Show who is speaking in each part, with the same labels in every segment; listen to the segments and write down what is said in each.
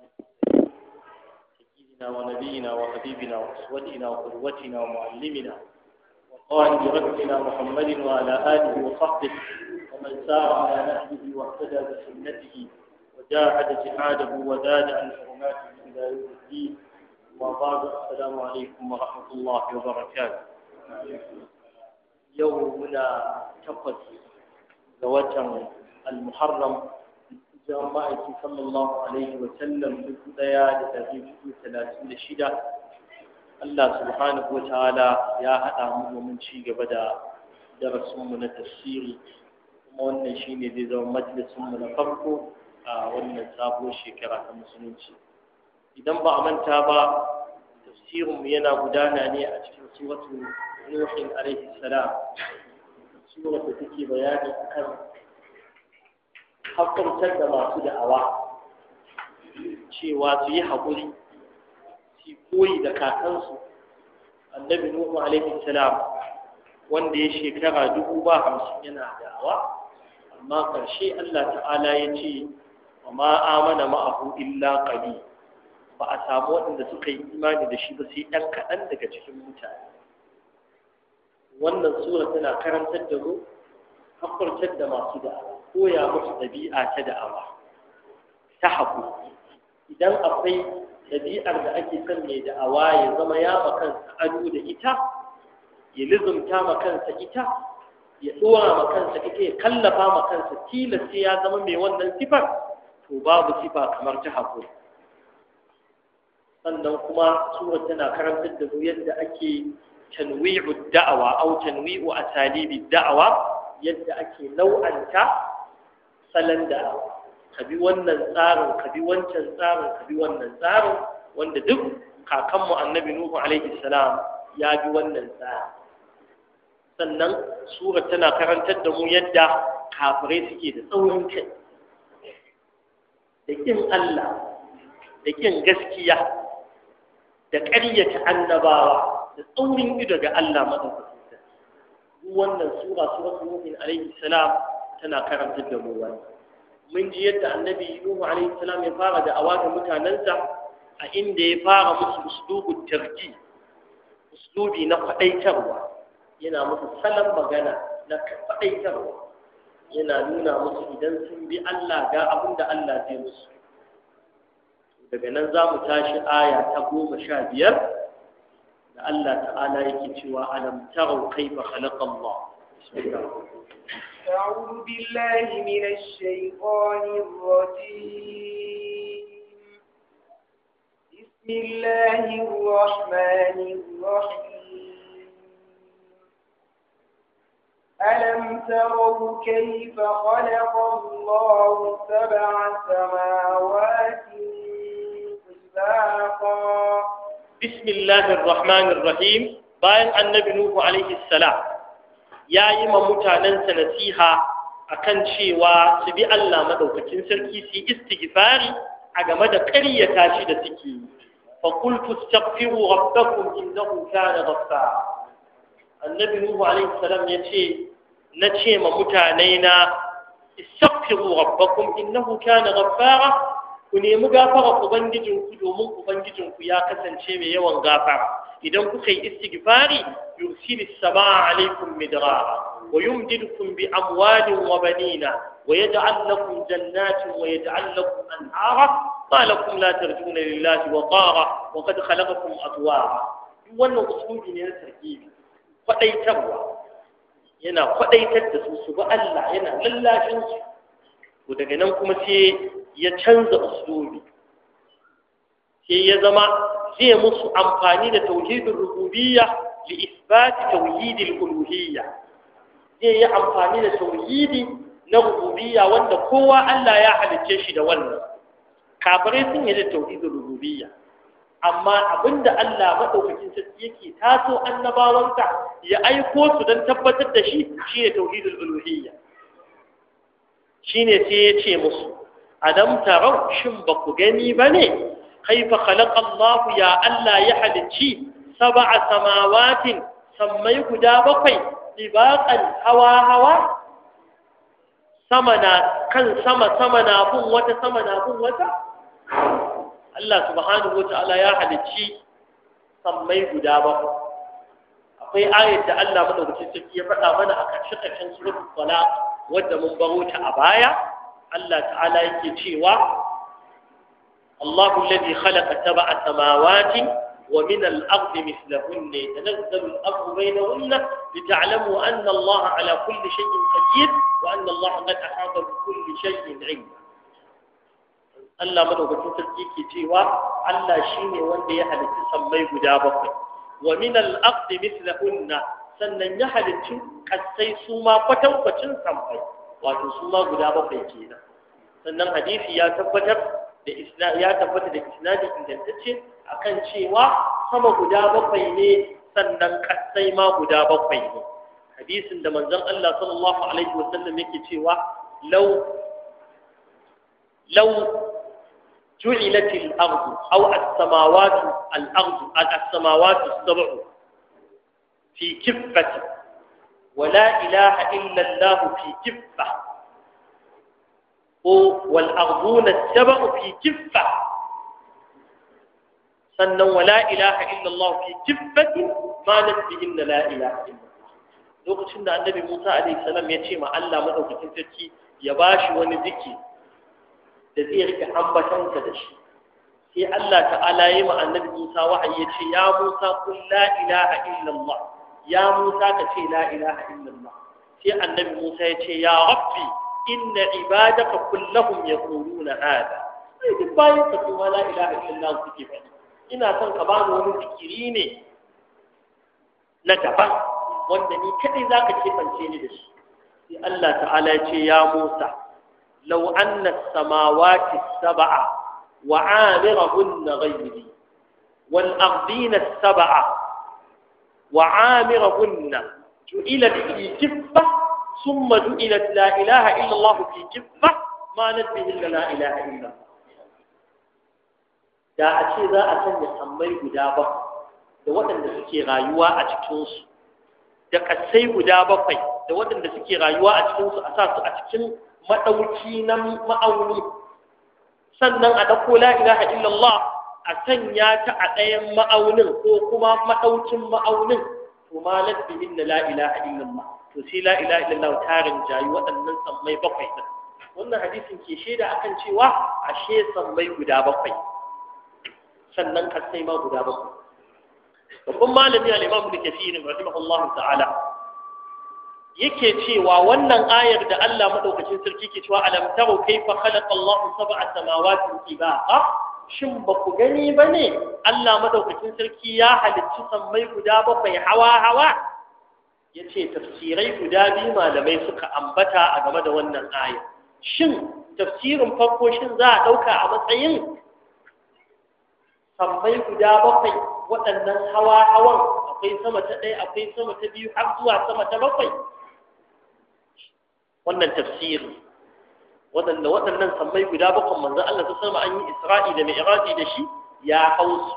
Speaker 1: سيدنا ونبينا وحبيبنا وأسوتنا وقدوتنا ومعلمنا وقائد ربنا محمد وعلى آله وصحبه ومن سار على نهجه واهتدى بسنته وجاهد جهاده وزاد عن حرماته إلى يوم الدين وبعد السلام عليكم ورحمة الله وبركاته يومنا تقص زوجا المحرم جماعة صلى الله عليه وسلم بداية لتغيب ثلاثين شدة Allah subhanahu wa ta'ala ya haɗa mu domin ci gaba da darasinmu na tafsiri kuma wannan shine zai zama majalisinmu na farko a wannan sabuwar shekara ta musulunci idan ba a manta ba tafsirinmu yana gudana ne a cikin suratu nuhin alaihi salam surar da take bayani akan haƙƙantar da masu da'awa cewa su yi haƙuri su koyi da kakansu annabi nuhu alaihi salam wanda ya shekara dubu ba hamsin yana da'awa amma ƙarshe Allah ta'ala ya ce wa ma amana ma'ahu illa qali ba a samu waɗanda suka yi imani da shi ba sai ɗan kaɗan daga cikin mutane wannan sura tana karantar da mu hakurtar da masu da'awa koya musu ɗabi'a ta da'awa ta haƙuri idan akwai ɗabi'ar da ake son mai da'awa ya zama ya makansa ado da ita ya lizumta makansa ita ya ɗora makansa ita ya kallafa makansa tilas sai ya zama mai wannan sifar to babu sifa kamar ta haƙuri sannan kuma sura tana karantar da mu yadda ake tanwi'u da'awa au tanwi'u asalibi da'awa yadda ake nau'anta salon da'awa ka bi wannan tsarin ka bi wancan tsarin ka bi wannan tsarin wanda duk kakanmu annabi nuhu alaihi salam ya bi wannan tsarin sannan sura tana karantar da mu yadda kafirai suke da tsaurin kai da kin Allah da kin gaskiya da ƙaryata annabawa da tsaurin ido ga Allah madaukakin wannan sura suratul mu'min alaihi salam tana karantar da mu wannan mun ji yadda annabi Nuhu alaihi salam ya fara da awa ga mutanensa a inda ya fara musu uslubu tarji uslubi na faɗaitarwa yana musu salon magana na faɗaitarwa yana nuna musu idan sun bi Allah ga abin da Allah zai musu daga nan za mu tashi aya ta goma sha biyar da Allah ta'ala yake cewa alam tarau kaifa khalaqa Allah bismillah
Speaker 2: أعوذ بالله من الشيطان الرجيم بسم الله الرحمن الرحيم ألم تروا كيف خلق الله سبع سماوات طباقا
Speaker 1: بسم الله الرحمن الرحيم باين النبي نوح عليه السلام ya yi ma mutanensa nasiha akan cewa su bi Allah madaukakin sarki su yi istighfari a game da ƙaryata shi da suke yi fa qultu astaghfiru rabbakum innahu kana ghaffara annabi nuhu alaihi salam yace na ce ma mutane na istaghfiru rabbakum innahu kana ghaffara ku nemi gafara ubangijinku domin ubangijinku ya kasance mai yawan gafara idan kuka yi istighfari yursilis samaa alaikum midrara wa yumdidukum bi amwalin wa banina wa yaj'al lakum jannatin wa yaj'al lakum anhara ma lakum la tarjuna lillahi wa qara wa qad khalaqakum atwara wannan usulubi ne na tarkibi kwadaitarwa yana kwadaitar da su su bi Allah yana lallashin su daga nan kuma sai ya canza usulubi sai ya zama zai musu amfani da tauhidin rububiyya li isbati tauhidil uluhiyya zai yi amfani da tauhidi na rububiyya wanda kowa Allah ya halicce shi da wannan kafirai sun yi da tauhidin rububiyya amma abinda Allah madaukakin sarki yake taso annabawansa ya aiko su don tabbatar da shi shine tauhidul uluhiyya shine sai ya ce musu adam tarau shin ba ku gani bane kaifa khalaqa Allah ya Allah ya halicci sab'a samawatin sammai guda bakwai dibaqan hawa hawa sama na kan sama sama na bin wata sama na bin wata Allah subhanahu wata'ala ya halicci sammai guda bakwai akwai ayat da Allah madaukakin sarki ya faɗa mana a ƙarshe ƙarshen suratul talaq wadda mun baro ta a baya Allah ta'ala yake cewa Allahu alladhi khalaqa sab'a samawati wa min al-ardi mithlahunna yatanazzalu al-amru baynahunna lita'lamu anna Allah ala kulli shay'in qadir wa anna Allah qad ahata bi kulli shay'in 'ilma Allah madaukakin sarki ke cewa Allah shine wanda ya halitta sammai guda bakwai wa min al-ardi mithlahunna sannan ya halicci kasai su ma kwatankwacin sammai wato su ma guda bakwai kenan sannan hadisi ya tabbatar da isna ya tabbata da isnadi ingantacce akan cewa sama guda bakwai ne sannan kasai ma guda bakwai ne hadisin da manzon Allah sallallahu alaihi wasallam yake cewa law law جعلت الأرض أو السماوات الأرض السماوات السبع في كفة ولا إله إلا الله في كفة والأرضون السبع في كفة سنة ولا إله إلا الله في كفة ما بهن لا إله إلا الله lokacin da annabi Musa alaihi salam ya ce ma Allah madaukakin sarki ya bashi wani ziki da zai rike ambatansa da shi sai Allah ta'ala yi ma annabi Musa wahayi ya ce ya Musa kun la ilaha illallah ya Musa ka ce la ilaha illallah sai annabi Musa ya ce ya rabbi inna ibadaka kullahum yaquluna hada sai duk bayan ka kuma la ilaha illallah suke faɗi ina son ka bani wani zikiri ne na daban wanda ni kadai zaka kebance ni da shi sai Allah ta'ala ya ce ya Musa law anna as-samawati as-sab'a wa 'amirahunna ghayri wal ardina as-sab'a wa 'amirahunna ju'ilat fi kiffah thumma ju'ilat la ilaha illa Allah fi kiffah ma nadbihi illa la ilaha illa da a ce za a sanya sammai guda ba da waɗanda suke rayuwa a cikinsu da ƙasai guda bakwai da waɗanda suke rayuwa a cikinsu a sa su a cikin maɗauki na ma'auni sannan a ɗauko la ilaha illallah a sanya ta a ɗayan ma'aunin ko kuma maɗaukin ma'aunin to ma ladbi inna la ilaha illallah to sai la ilaha illallah tarin jayi waɗannan sammai bakwai ɗin wannan hadisin ke shaida akan cewa ashe sammai guda bakwai sannan ƙasai ma guda bakwai babban malami al-imam ibn kathir rahimahullahu ta'ala yake cewa wannan ayar da Allah madaukakin sarki ke cewa alam taru kayfa khalaqa Allahu sab'a samawati tibaqa shin ba ku gani bane Allah madaukakin sarki ya halicci sammai guda bakwai hawa hawa yace tafsirai guda biyu malamai suka ambata a game da wannan aya shin tafsirin farko shin za a dauka a matsayin sammai guda bakwai waɗannan hawa-hawan akwai sama ta ɗaya akwai sama ta biyu har zuwa sama ta bakwai wannan tafsiri waɗanda waɗannan sammai guda bakwai manzon Allah ta sama an yi Isra'i da Mi'raji da shi ya hausu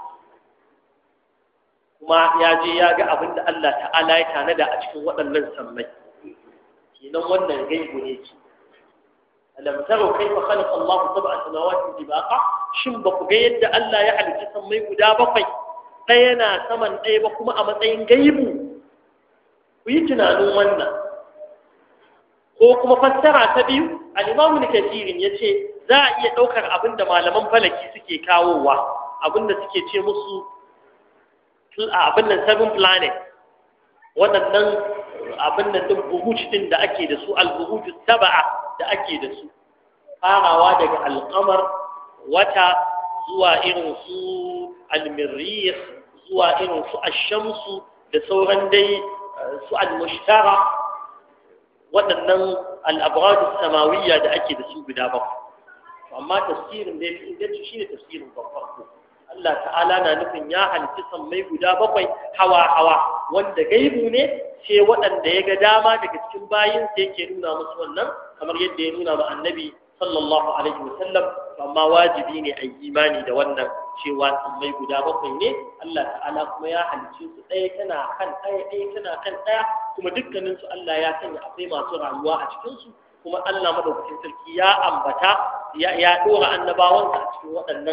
Speaker 1: kuma ya je ya ga abin da Allah ta'ala ya tanada a cikin waɗannan sammai kenan wannan gaibu ne ce alam taro kaifa khalaqa Allah sab'a samawati tibaqa shin ba ku ga yadda Allah ya halicci sammai guda bakwai ɗaya na saman ɗaya ba kuma a matsayin gaibu ku yi tunanin wannan ko kuma fassara ta biyu al-imamu kasirin ya ce za a iya ɗaukar abin da malaman falaki suke kawowa abin da suke ce musu abin nan seven planet waɗannan abin nan ɗin buhuj ɗin da ake da su al-buhuj saba'a da ake da su farawa daga alƙamar wata zuwa irin su almirrih zuwa irin su ashamsu da sauran dai su almushtara waɗannan al'abradu samawiyya da ake da su guda bakwai amma tafsirin da ya fi inganci shi ne tafsirin farko Allah ta'ala na nufin ya halitta sammai guda bakwai hawa-hawa wanda gaibu ne sai waɗanda ya ga dama daga cikin bayinsa yake nuna musu wannan kamar yadda ya nuna ma annabi sallallahu alaihi wasallam amma wajibi ne a imani da wannan cewa sammai guda bakwai ne Allah ta'ala kuma ya halicce su ɗaya tana kan ɗaya ɗaya tana kan ɗaya kuma dukkanin su Allah ya sanya akwai masu rayuwa a cikin su kuma Allah madaukakin sarki ya ambata ya ya dora annabawansa a cikin waɗannan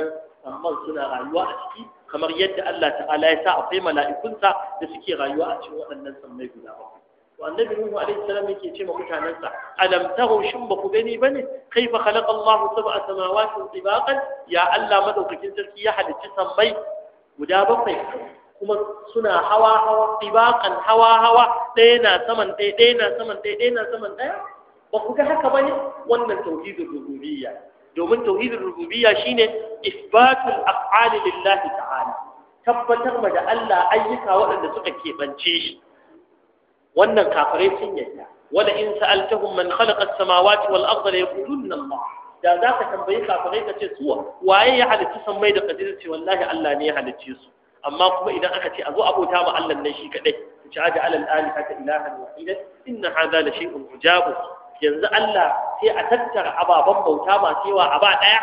Speaker 1: samman suna rayuwa a ciki kamar yadda Allah ta'ala ya sa akwai mala'ikunsa da suke rayuwa a cikin waɗannan sammai guda bakwai to annabi nuhu alaihi salam yake ce ma mutanansa alam taru shin ba ku gani bane kaifa khalaqa Allah sab'a samawati tibaqan ya Allah madaukakin sarki ya halicci sammai guda bakwai kuma suna hawa hawa tibaqan hawa hawa ɗaya na saman ɗaya ɗaya na saman ɗaya ɗaya na saman ɗaya ba ku ga haka bane wannan tauhidul rububiyya domin tauhidul rububiyya shine isbatul af'ali lillahi ta'ala tabbatar ma da Allah ayyuka waɗanda suka keɓance shi wannan kafirai sun yadda wala in sa'altahum man khalaqa as-samawati wal arda la yaqulunna Allah da za ka tambayi kafirai ka ce su waye ya halicci sammai da kadir ce wallahi Allah ne ya halicce su amma kuma idan aka ce a zo abota ma Allah nan shi kadai ku ci aja alal alihata ilahan wahidan inna hadha la shay'un ujab yanzu Allah sai a tattara ababen bauta masu yawa a ba ɗaya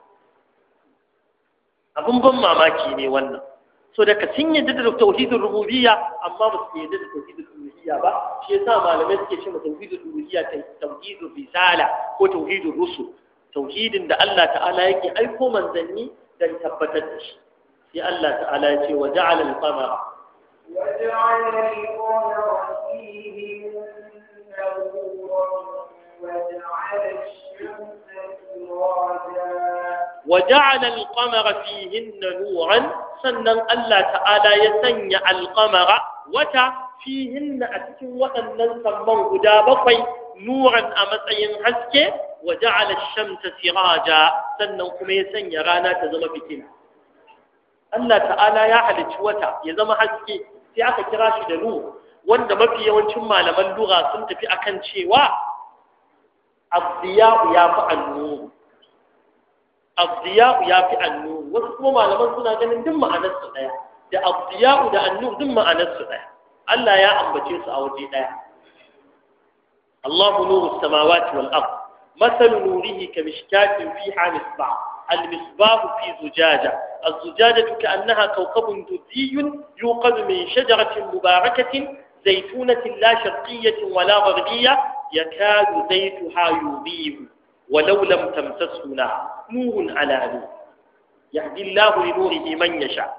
Speaker 1: abin ban mamaki ne wannan so daga sun yadda da tauhidin rububiyya amma ba su yadda da tauhidin uluhiyya ba shi yasa malamai suke ce ma tauhidin uluhiyya tauhidin risala ko tauhidin rusul tauhidin da Allah ta'ala yake aiko manzanni dan tabbatar da shi sai Allah ta'ala ya ce wa ja'ala al-qamara
Speaker 2: وجعل القمر فيه نورا وجعل الشمس سراجا
Speaker 1: وجعل القمر فيهن نورا sannan Allah ta'ala ya sanya alƙamara wata fihinna a cikin waɗannan samman guda bakwai nuran a matsayin haske wa ja'ala shamsa siraja sannan kuma ya sanya rana ta zama fitila Allah ta'ala ya halicci wata ya zama haske sai aka kira shi da nur wanda mafi yawancin malaman lugha sun tafi akan cewa abdiya'u ya fi annuru abdiya'u ya fi annuru wasu kuma malaman suna ganin duk ma'anarsu ɗaya da abdiya'u da annuru duk ma'anarsu ɗaya Allah ya ambace su a waje ɗaya Allahu nuru samawati wal ard مثل نوره كمشكاة فيها مصباح المصباح في زجاجة الزجاجة كأنها كوكب دري يوقد من شجرة مباركة زيتونة لا شرقية ولا غربية يكاد زيتها يضيء ولو لم تمسسه نار نور على نور يهدي الله لنوره من يشاء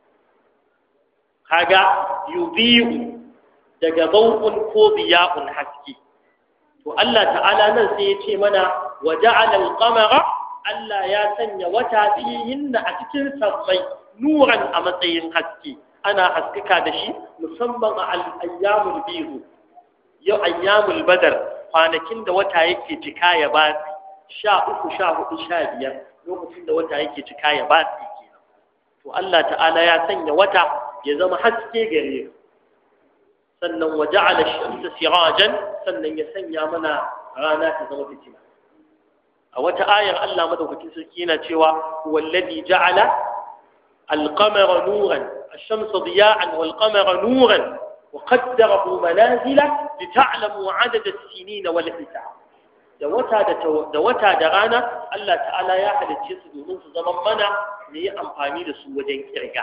Speaker 1: هذا يضيء daga bau'un ko biya'un haske to Allah ta'ala nan sai ya ce mana wa ja'ala al-qamara Allah ya sanya wata fihin a cikin sammai nuran a matsayin haske ana haskaka da shi musamman a al-ayyamul bihu yau ayyamul badar kwanakin da wata yake cika ya ba sha uku sha hudu sha biyar lokacin da wata yake cika ya ba kenan to Allah ta'ala ya sanya wata ya zama haske gare mu sannan wa ja'ala ash-shamsa sirajan sannan ya sanya mana rana ta zama fitila a wata ayar Allah madaukakin sarki yana cewa wallazi ja'ala al-qamara nuran ash-shamsa diya'an wal-qamara nuran wa qaddarahu manazila lita'lamu 'adada as-sinina wal hisab da wata da wata da rana Allah ta'ala ya halicce su domin su zama mana ne yi amfani da su wajen kirga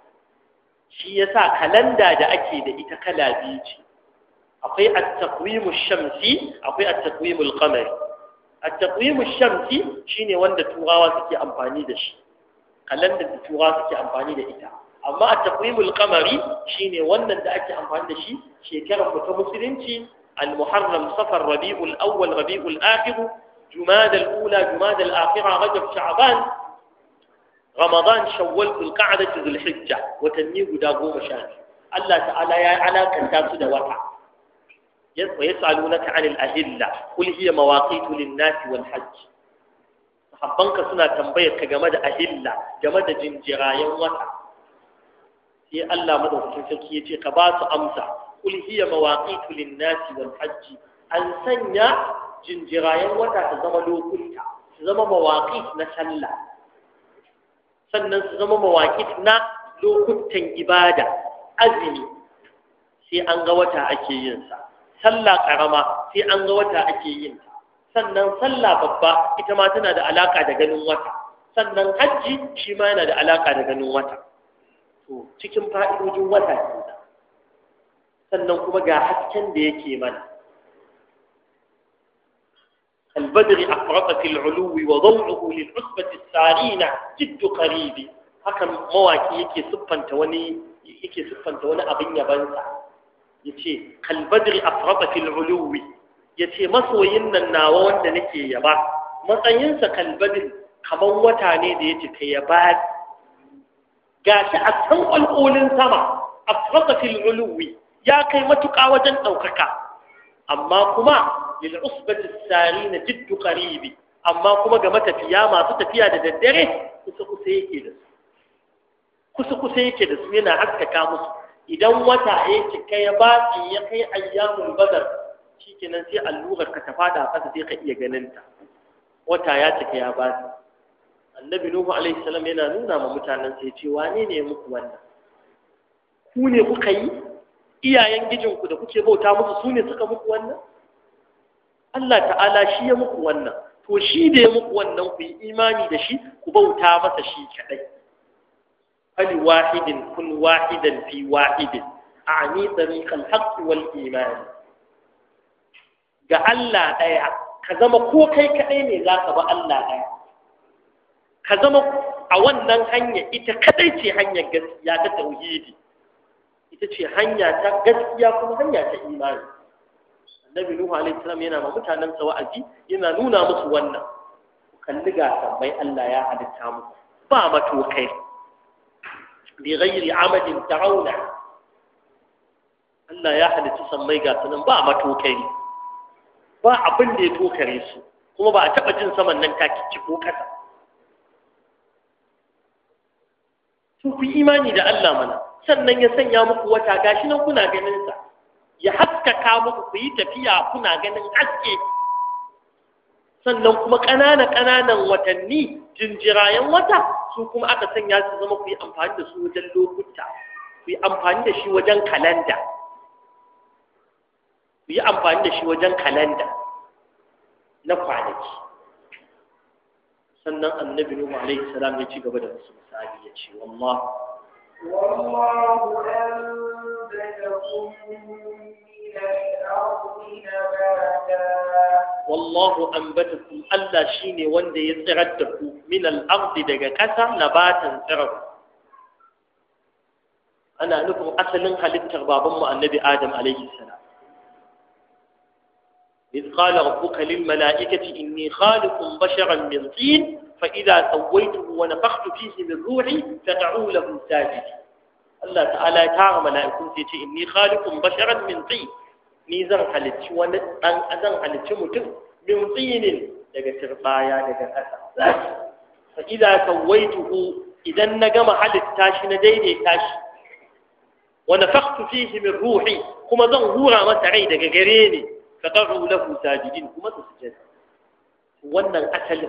Speaker 1: shi yasa kalanda da ake da ita kala biyu ce akwai at-taqwimu shamsi akwai at-taqwimu al-qamari at-taqwimu shamsi shine wanda turawa suke amfani da shi kalandar da turawa suke amfani da ita amma at-taqwimu al-qamari shine wannan da ake amfani da shi shekarar mu ta musulunci al-muharram safar rabi'ul awwal rabi'ul akhir jumada al-ula jumada al-akhira rajab sha'ban Ramadan shawwal zulqa'dah zulhijja watanni guda goma sha Allah ta'ala ya alakanta su da wata yas'alunaka 'anil ahilla qul hiya mawaqitu lin-nasi wal hajj sahabbanka suna tambayar ka game da ahilla game da jinjirayen wata sai Allah madaukakin sarki ya ce ka ba su amsa qul hiya mawaqitu lin-nasi wal hajj an sanya jinjirayen wata ta zama lokuta su zama mawaqit na sallah sannan su zama mawaƙi na lokutan ibada azumi sai an ga wata ake yin sa sallah karama sai an ga wata ake yin ta sannan sallah babba ita ma tana da alaka da ganin wata sannan hajji shi ma yana da alaka da ganin wata to cikin fa'idojin wata kenan sannan kuma ga hasken da yake mana البدر أفرط في العلو وضوعه للعصبة السارين جد قريب haka mawaki yake siffanta wani yake siffanta wani abin yabansa yace kalbadri afrata fil uluwi yace masoyin nan nawa wanda nake yaba matsayinsa kalbadri kaman wata ne da yace ka yaba gashi a san alƙolin sama afrata fil uluwi ya kai matuƙa wajen ɗaukaka amma kuma lil usbati sarina jiddu qaribi amma kuma ga matafiya masu tafiya da daddare kusa kusa yake da su kusa kusa yake da su yana haskaka musu idan wata ya cika ya batsi ya kai ayyamul badar shikenan sai allurar ka ta fada a ƙasa sai ka iya ganin ta wata ya cika ya batsi annabi nuhu alaihi salam yana nuna ma mutanen sai ce wane ne muku wannan ku ne kuka yi iyayen gijinku da kuke bauta musu su ne suka muku wannan Allah ta'ala shi ya muku wannan to shi da ya muku wannan ku yi imani da shi ku bauta masa shi kadai fali wahidin kun wahidan fi wahidin a'ni tariqal haqq wal iman ga Allah daya ka zama ko kai kadai ne zaka ba Allah daya ka zama a wannan hanya ita kadai ce hanyar gaskiya ta tauhidi ita ce hanya ta gaskiya kuma hanya ta imani annabi nuhu alaihi salam yana ma mutanen sa wa'azi yana nuna musu wannan ku kalli ga tambayi Allah ya halitta muku ba matokai bi ghairi amadin tarawna Allah ya halitta sammai ga sunan ba matokai ba abin da ya tokare su kuma ba a taba jin saman nan ta kici ko kasa su ku imani da Allah mana sannan ya sanya muku wata gashi nan kuna ganin sa ya haskaka muku ku yi tafiya kuna ganin haske sannan kuma ƙananan ƙananan watanni jinjirayen wata su kuma aka sanya su zama ku yi amfani da su wajen lokuta ku yi amfani da shi wajen kalanda ku yi amfani da shi wajen kalanda na kwanaki sannan annabi nuhu alaihi salam ya ci gaba da wasu misali ya ce wallahu
Speaker 2: والله أنبتكم من الأرض نباتا
Speaker 1: والله أنبتكم ألا شيني وند يتغدكم من الأرض دقا كسا نباتا ترب أنا نفهم أسلن خلقت بابا النبي آدم عليه السلام إذ قال ربك للملائكة إني خالق بشرا من طين فإذا سويته ونفخت فيه من روحي فقعوا له ساجدين الله تعالى تعالى ملائكون تيجي إني خالق بشرا من طين ni zan halicci wani ɗan zan halicci mutum min tsinin daga turbaya daga ƙasa fa idza sawaituhu idan na gama halitta shi na daidaita shi wa nafakhtu fihi min ruhi kuma zan hura masa rai daga gare ni fa qa'u lahu sajidin kuma su sujada wannan asalin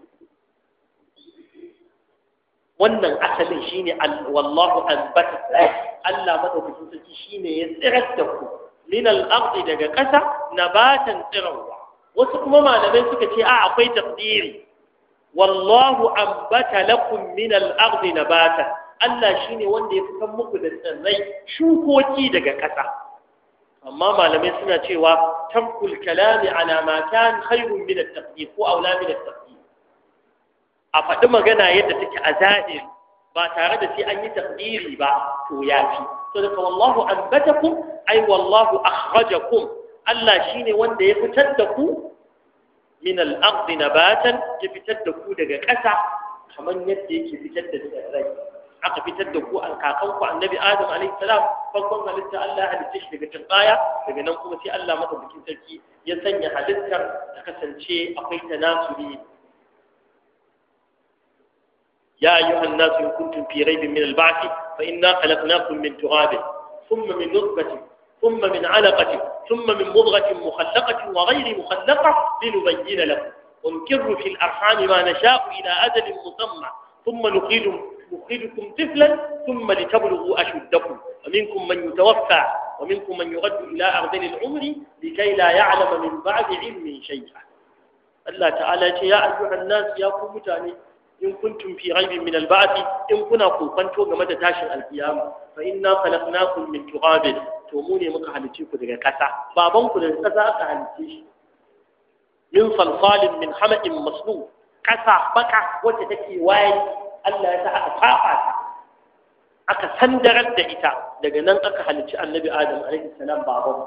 Speaker 1: wannan asalin shine wallahu anbata Allah madaukakin sarki shine ya tsirar da ku min al-ardi daga ƙasa nabatan tsirawa wasu kuma malamai suka ce a akwai taqdiri wallahu ambata lakum min al-ardi nabatan Allah shine wanda ya fitar muku da tsirrai shukoki daga ƙasa amma malamai suna cewa tamkul kalami ala ma kan khairun min at-taqdir ko aula min at-taqdir a faɗi magana yadda take a zahiri ba tare da sai an yi taqdiri ba to yafi to daga wallahu ambatakum ai wallahu akhrajakum Allah shine wanda ya fitar da ku min al-ard nabatan ya fitar da ku daga ƙasa kamar yadda yake fitar da tsirrai aka fitar da ku an kakan ku annabi Adam alaihi salam farkon halitta Allah halitta shi daga turbaya daga nan kuma sai Allah madaukakin sarki ya sanya halittar ta kasance akwai tanasuli يا أيها الناس إن كنتم في ريب من البعث فإنا خلقناكم من تراب ثم من نطفة ثم من علقة ثم من مضغة مخلقة وغير مخلقة لنبين لكم ونكر في الأرحام ما نشاء إلى أجل مسمى ثم نخرج نخرجكم طفلا ثم لتبلغوا أشدكم ومنكم من يتوفى ومنكم من يرد إلى أرذل العمر لكي لا يعلم من بعد علم شيئا الله تعالى يا أيها الناس يا قوم تاني in kuntum fi raibin min al-ba'th in kuna kokanto game da tashin alkiyama fa inna khalaqnakum min turabin to mu ne muka halice ku daga ƙasa baban ku daga ƙasa aka halice shi min salsalin min hama'in masnu kasa baka wacce take waye Allah ya sa aka fafa ta aka sandarar da ita daga nan aka halicci annabi adam alaihi salam baban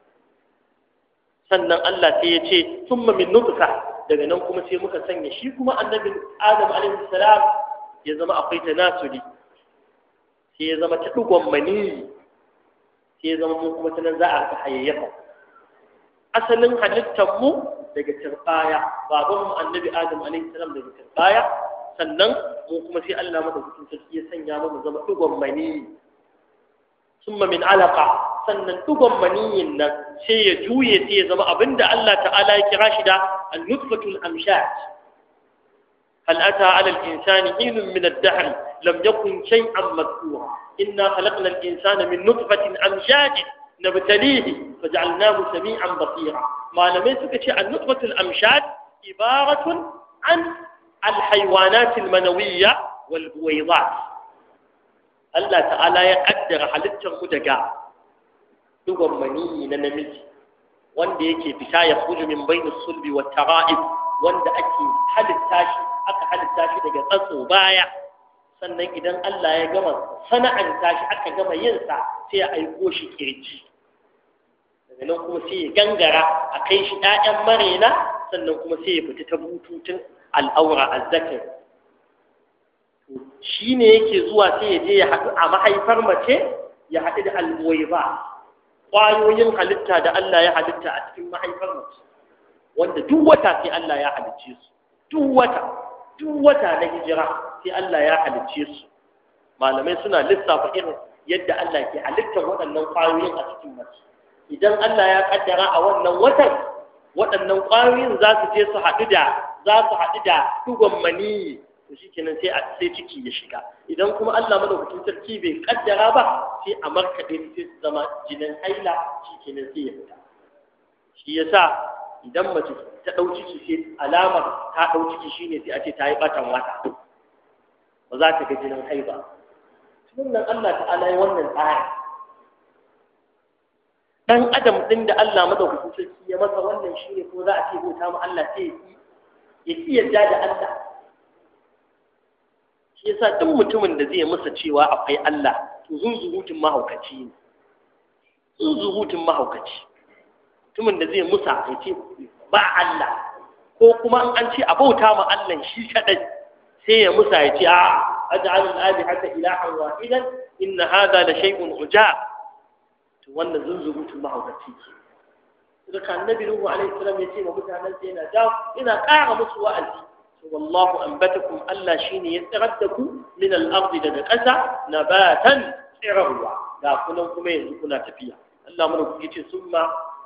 Speaker 1: sannan Allah sai ya ce thumma min nutfa daga nan kuma sai muka sanya shi kuma annabi adam alaihi salam ya zama akwai tanasuli sai ya zama ta dugon maniyi sai ya zama mu kuma ta nan za a hayayyafa asalin halittar mu daga turbaya baban mu annabi adam alaihi salam daga turbaya sannan mu kuma sai Allah madaukakin sarki ya sanya mu zama dugon maniyi summa min alaqa sannan dugon maniyin nan sai ya juye sai ya zama abinda Allah ta'ala ya kira shi da an-nutfatul amshat هل أتى على الإنسان حين من الدهر لم يكن شيئا مذكورا إنا خلقنا الإنسان من نطفة أمشاج نبتليه فجعلناه سميعا بصيرا ما لم يسكت النطفة الأمشاج عبارة عن الحيوانات المنوية والبويضات الله تعالى يقدر halittar mu daga dugon maniyi na namiji wanda yake fita ya kuju min bainus sulbi wa tara'ib wanda ake halitta shi aka halitta shi daga tsatso baya sannan idan Allah ya gama sana'anta shi aka gama yin sa sai ya aiko shi kirji daga nan kuma sai ya gangara a kai shi ƴaƴan marena sannan kuma sai ya fita ta bututun al'aura azzakar shi ne yake zuwa sai ya je ya haɗu a mahaifar mace ya haɗu da alboyiba ƙwayoyin halitta da Allah ya halitta a cikin mahaifar mace wanda duk wata sai Allah ya halicce su duk wata duk wata na hijira sai Allah ya halicce su malamai suna lissafa irin yadda Allah ke halittar waɗannan ƙwayoyin a cikin mace idan Allah ya kaddara a wannan watan waɗannan ƙwayoyin za su je su haɗu da za su haɗu da dugon maniyi to shi kenan sai a sai ciki ya shiga idan kuma Allah madaukakin sarki bai kaddara ba sai a markaɗe su sai su zama jinin haila shi kenan sai ya fita shi yasa idan mace ta ɗau ciki sai alamar ta ɗau ciki shine sai a ce ta yi ɓatan wata ba za ta ga jinin haiba sunan Allah ta'ala ya wannan tsari dan adam din da Allah madaukakin sarki ya masa wannan shine ko za a ce bauta ma Allah sai ya ki ya yarda da Allah shi yasa duk mutumin da zai masa cewa akwai Allah to zunzurutun mahaukaci ne zunzurutun mahaukaci mutumin da zai musa ya ce ba Allah ko kuma an ce a bauta ma Allah shi kadai sai ya musa ya ce a aj'al al-alihata ilahan wahidan inna hadha la shay'un ujab to wannan zunzurutun mahaukaci ke daga annabi Nuhu alaihi salam ya ce wa mutanen sai yana jawo ina ƙara musu wa'azi والله أنبتكم ألا شين يتغدكم من الأرض daga ƙasa نباتا tsirarwa da kunan kuma yanzu kuna tafiya Allah mana ku yace summa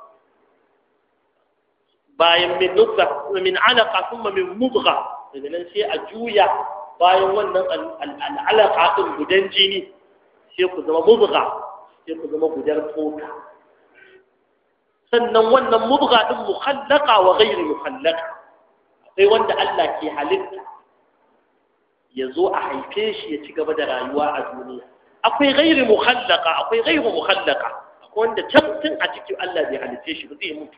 Speaker 1: bayan min nutfa min alaqa thumma min mudgha daga nan sai a juya bayan wannan al'alaqa din gudan jini sai ku zama mudgha sai ku zama gudar tsoka sannan wannan mudgha din mukhallaqa wa ghairu mukhallaqa sai wanda Allah ke halitta ya zo a haife shi ya ci gaba da rayuwa a duniya akwai gairi muhallaka akwai gairu muhallaka akwai wanda can tun a cikin Allah bai halitte shi ba zai mutu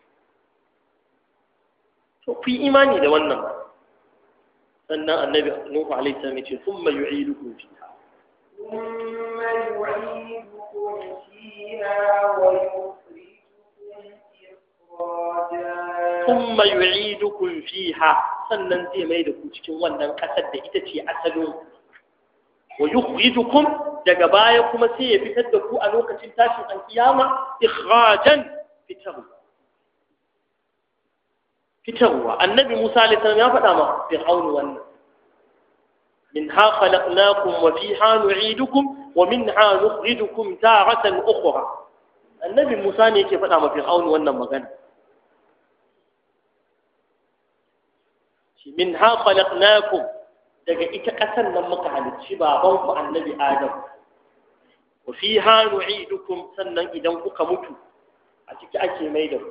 Speaker 1: to ku yi imani da wannan sannan annabi nuhu alaihi salam yace thumma yu'idukum fiha
Speaker 2: ثم يعيدكم فيها ويخرجكم إخراجا
Speaker 1: thumma yu'idukum fiha sannan zai mai da ku cikin wannan kasar da ita ce asalin wa yukhrijukum daga baya kuma sai ya fitar da ku a lokacin tashin alkiyama ikhrajan fitarwa fitarwa annabi Musa alaihi salam ya faɗa ma fir'aunu wannan منها خلقناكم وفيها نعيدكم ومنها نخرجكم تارة أخرى النبي موسى ne yake faɗa ma fir'aunu wannan magana min ha khalaqnakum daga ita ƙasar nan muka halicci baban ku annabi adam wa fiha nu'idukum sannan idan kuka mutu a ciki ake mai da ku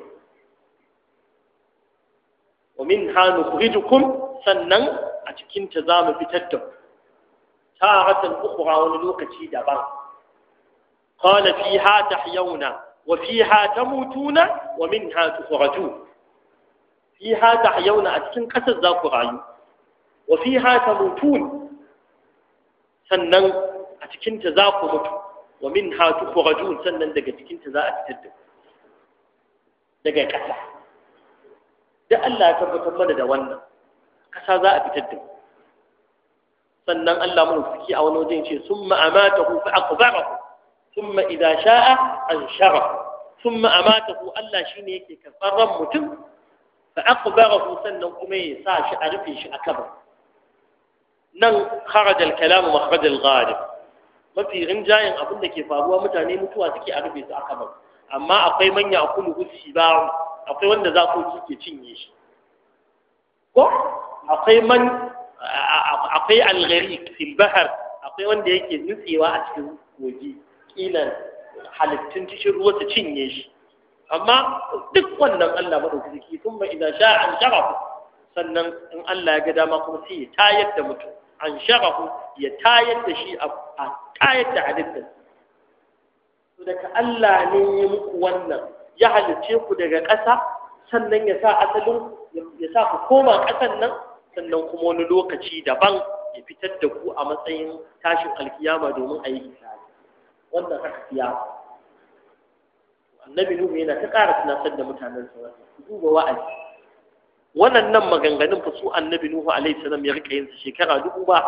Speaker 1: wa minha nukhrijukum sannan a cikin ta zamu fitar da ku taratan ukhra wani lokaci daban qala fiha tahyawna wa fiha tamutuna wa minha tukhrajun fiha tahyauna a cikin ƙasar za ku rayu wa fiha tamutun sannan a cikin ta za ku mutu wa minha tukhrajun sannan daga cikin ta za a fitar da daga ƙasa da Allah ya tabbatar mana da wannan ƙasa za a fitar da sannan Allah mun suki a wani wajen ce summa amatahu fa aqbarahu thumma idza sha'a ansharahu thumma amatahu Allah shine yake karɓar ran mutum fa aqbarahu sannan kuma ya sa shi a rufe shi a kabar nan kharaja al-kalam makhraj al-ghalib mafi rinjayen abin da ke faruwa mutane mutuwa suke a rufe su a kabar amma akwai manya akulu usiba'u akwai wanda zakoki ke cinye shi ko akwai man akwai algari fil bahar akwai wanda yake nutsewa a cikin kogi kilan halittun cikin ruwa su cinye shi amma duk wannan Allah madaukaki sun ba idan sha an sharafu sannan in Allah ya ga dama kuma sai ya tayar da mutum an sharafu ya tayar da shi a tayar da halittar to daga Allah ne ya muku wannan ya halicce ku daga ƙasa sannan ya sa asalin ya sa ku koma ƙasan nan sannan kuma wani lokaci daban ya fitar da ku a matsayin tashin alkiyama domin a yi hisabi wannan haka kiyama annabi nuhu yana ta ƙara tunatar da mutanen sa wannan ku duba wa'azi wannan nan maganganun fa su annabi nuhu alaihi salam ya rika yin su shekara dubu ba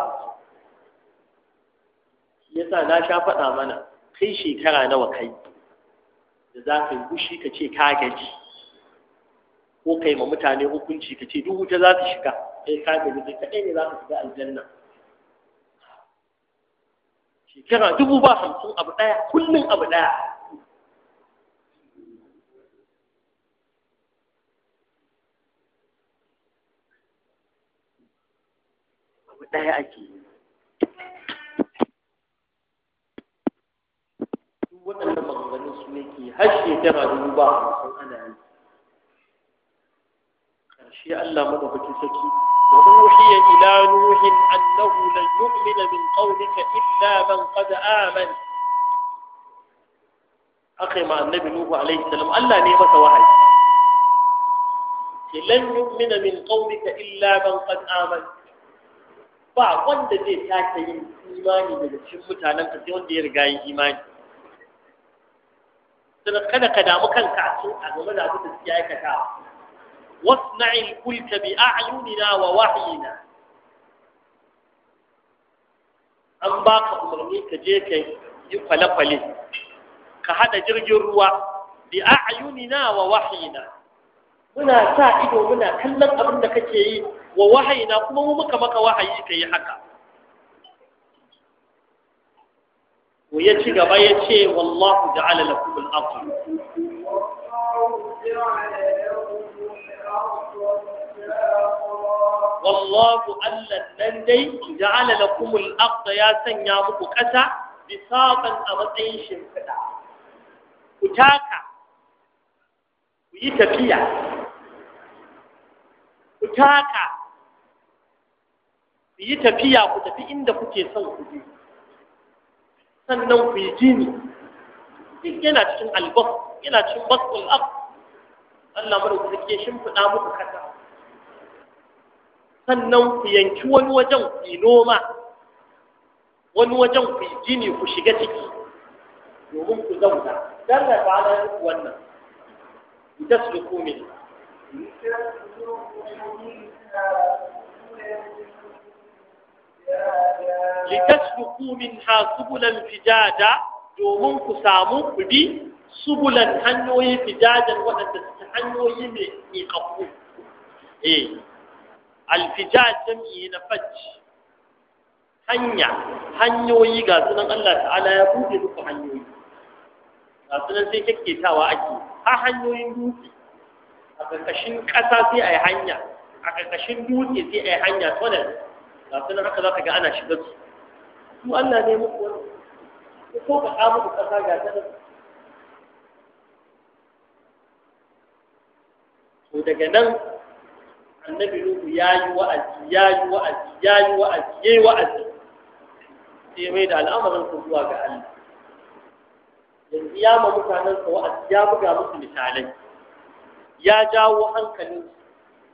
Speaker 1: shi yasa na sha faɗa mana kai shekara nawa kai da za ka yi gushi ka ce ka gaji ko kai ma mutane hukunci ka ce duk wuta za su shiga kai ka gaji kai kaɗai ne za ka shiga aljanna shekara dubu ba hamsin abu ɗaya kullum abu ɗaya abu ɗaya ake yi duk waɗannan maganganun su ne ke har shekara dubu ba hamsin ana yi ƙarshe Allah madaukakin saki wa uhiya ila nuhin annahu lan yu'mina min qawlika illa man qad amana akai ma annabi nuhu alaihi salam Allah ne masa wahayi ce lan yu'mina min qawlika illa man qad amana ba wanda zai sake yin imani daga cikin mutanen ka sai wanda ya riga yin imani sannan kada ka damu kanka a cikin a game da abin da suke aikatawa wasna'il kulka bi a'yunina wa wahyina an baka umarni ka je ka yi kwale-kwale ka hada jirgin ruwa bi a'yunina wa wahyina muna sa ido muna kallon abin da kake yi wa wahayina kuma mu muka maka wahayi ka yi haka ko ya ci gaba ya ce wallahu ja'ala lakum al-ardh wallahu allan nan dai ja'ala lakum al-ardh ya sanya muku kasa bisaqan a matsayin shimfiɗa ku taka ku yi tafiya ku taka ku yi tafiya ku tafi inda kuke son ku je sannan ku yi jini duk yana cikin albas yana cikin basul ab Allah mara ku ke shimfiɗa muku kasa sannan ku yanki wani wajen ku yi noma wani wajen ku yi jini ku shiga ciki domin ku zauna dan da ba na wannan litasluku min litasluku minha subulan fijada domin ku samu ku bi subulan hanyoyi fijadan waɗanda suke hanyoyi mai miƙaƙƙu eh alfijad jam'i na fajj hanya hanyoyi ga sunan Allah ta'ala ya buɗe muku hanyoyi ga sunan sai kyakketawa ake ha hanyoyin dutse a ƙarƙashin ƙasa sai a yi hanya a ƙarƙashin dutse sai a yi hanya tunnel ga sunan haka za ka ga ana shiga su su Allah ne muku wani ko ka ƙa muku ƙasa ga ta to daga nan annabi Nuhu ya yi wa'azi ya yi wa'azi ya yi wa'azi ya yi wa'azi sai mai da al'amarin su zuwa ga Allah yanzu ya ma mutanen sa wa'azi ya buga musu misalai ya jawo hankalin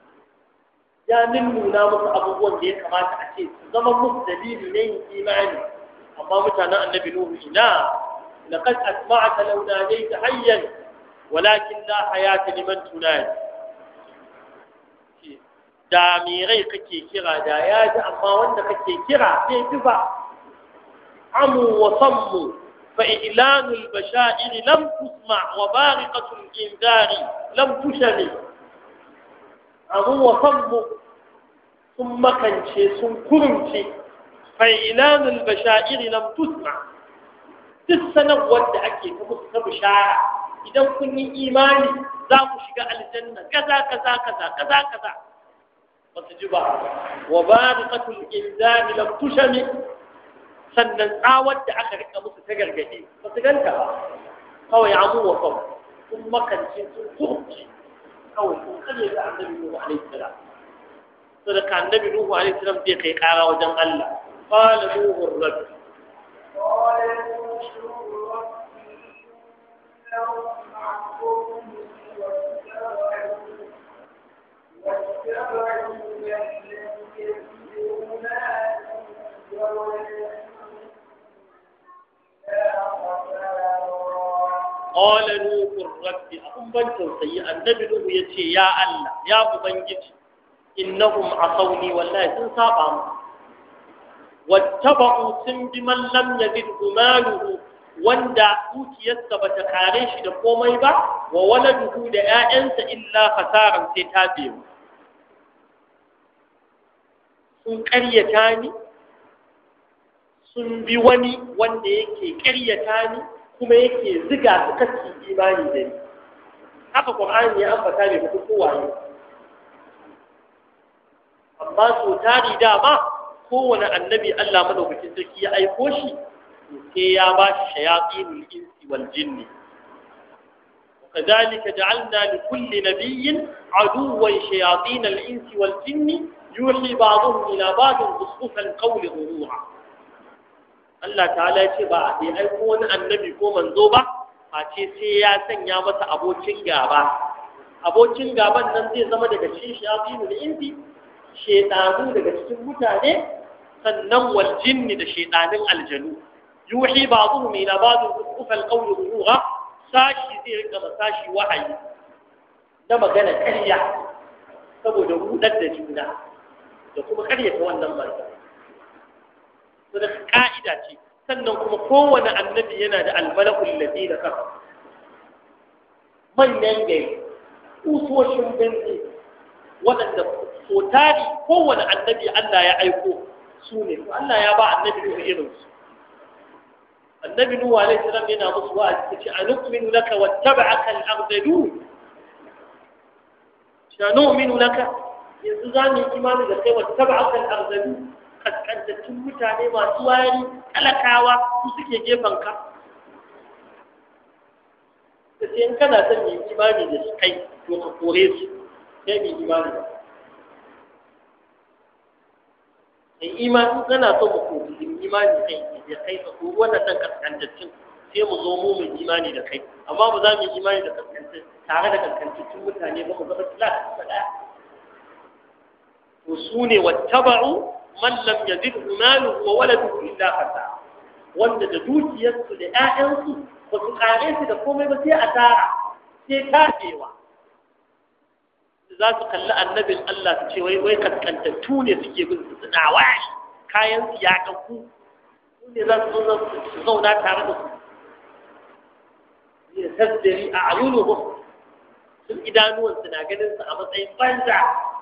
Speaker 1: ya nuna musu abubuwan da ya kamata a ce su zama musu dalili na yin imani amma mutanen annabi nuhu ina laqad asma'aka law nadayta hayyan walakin la hayata liman tunadi da me rai kake kira da ya ji amma wanda kake kira sai ji ba amu wa sammu fa ilanul bashair lam tusma wa bariqatul inzari lam tushami amu wa sammu sun makance sun kurumce fa ilanul bashair lam tusma duk sanarwar da ake ta musu ta bishara idan kun yi imani za ku shiga aljanna kaza kaza kaza kaza kaza ba su ji ba wa bariqatul inzami lam tushami sannan tsawar da aka rika musu ta gargade ba su ganta ba kawai amu wa kawai sun makance sun kurci kawai sun kare da annabi Nuhu alaihi salam sadaka annabi Nuhu alaihi salam zai kai kara wajen Allah qala nuhu rabbi
Speaker 2: قال نوح رب إنهم عصوني واتبعوا واتبعوا من لم يزده ماله وولده إلا خسارا
Speaker 1: قال نوح رب أم بن توسي النبي نوح يتي يا الله يا أبنجي إنهم عصوني والله سنسابهم واتبعوا سن بمن لم يزده ماله wanda dukiyarsa ba ta kare shi da komai ba wa waladuhu da 'ya'yansa illa fasaran sai ta biyu sun ƙaryata ni sun bi wani wanda yake ƙaryata ni kuma yake ziga su kaci imani da ni haka ƙur'ani ya ambata bai mutu kowaye amma so tari dama kowane annabi Allah madaukakin sarki ya aiko shi sai ya ba shi shayatinul insi wal jinni وكذلك جعلنا لكل نبي عدوا شياطين الإنس والجن يوحي بعضهم إلى بعض بصفوف القول غرورا Allah ta'ala ya ce ba a sai aiko wani annabi ko manzo ba a ce sai ya sanya masa abokin gaba abokin gaban nan zai zama daga cikin shayatinu da insi shedanu daga cikin mutane sannan wal jinni da shedanin aljanu yuhi ba'dhum ila ba'd kufal qawl ruha sashi zai rika sashi wahayi da magana ƙarya saboda rudar da juna da kuma ƙaryata wannan manzo to da ka'ida ce sannan kuma kowane annabi yana da almalakul ladina kafa manyan gari usoshin birni waɗanda so tari kowane annabi Allah ya aiko su ne to Allah ya ba annabi Nuhu irin su annabi Nuhu alaihi salam yana musu wa'azi yace anu'minu laka wattaba'aka al-ardalun sha nu'minu laka yanzu za mu yi imani da kai wattaba'aka al-ardalun kaskantattun mutane masu wari talakawa su suke gefen ka da sai in kana son yin imani da su kai to ka kore su sai mai imani da kai imani kana son mu kori yin imani kai da kai ka kori wannan ɗan kaskantattun sai mu zo mu mai imani da kai amma ba za mu yi imani da kaskantattun tare da kaskantattun mutane ba mu zama tilas ɗaya to su ne wattaba'u man lam yazidhu maluhu wa waladuhu illa khasa wanda da dukiyarsu da ƴaƴansu ba su kare su da komai ba sai asara sai tafewa za su kalli annabin Allah su ce wai wai kaskantattu ne suke bin su suna wai kayan su ya kanku su ne za su zo su zauna tare da su ya tasdari a ayunuhum sun idanuwansu na ganin su a matsayin banza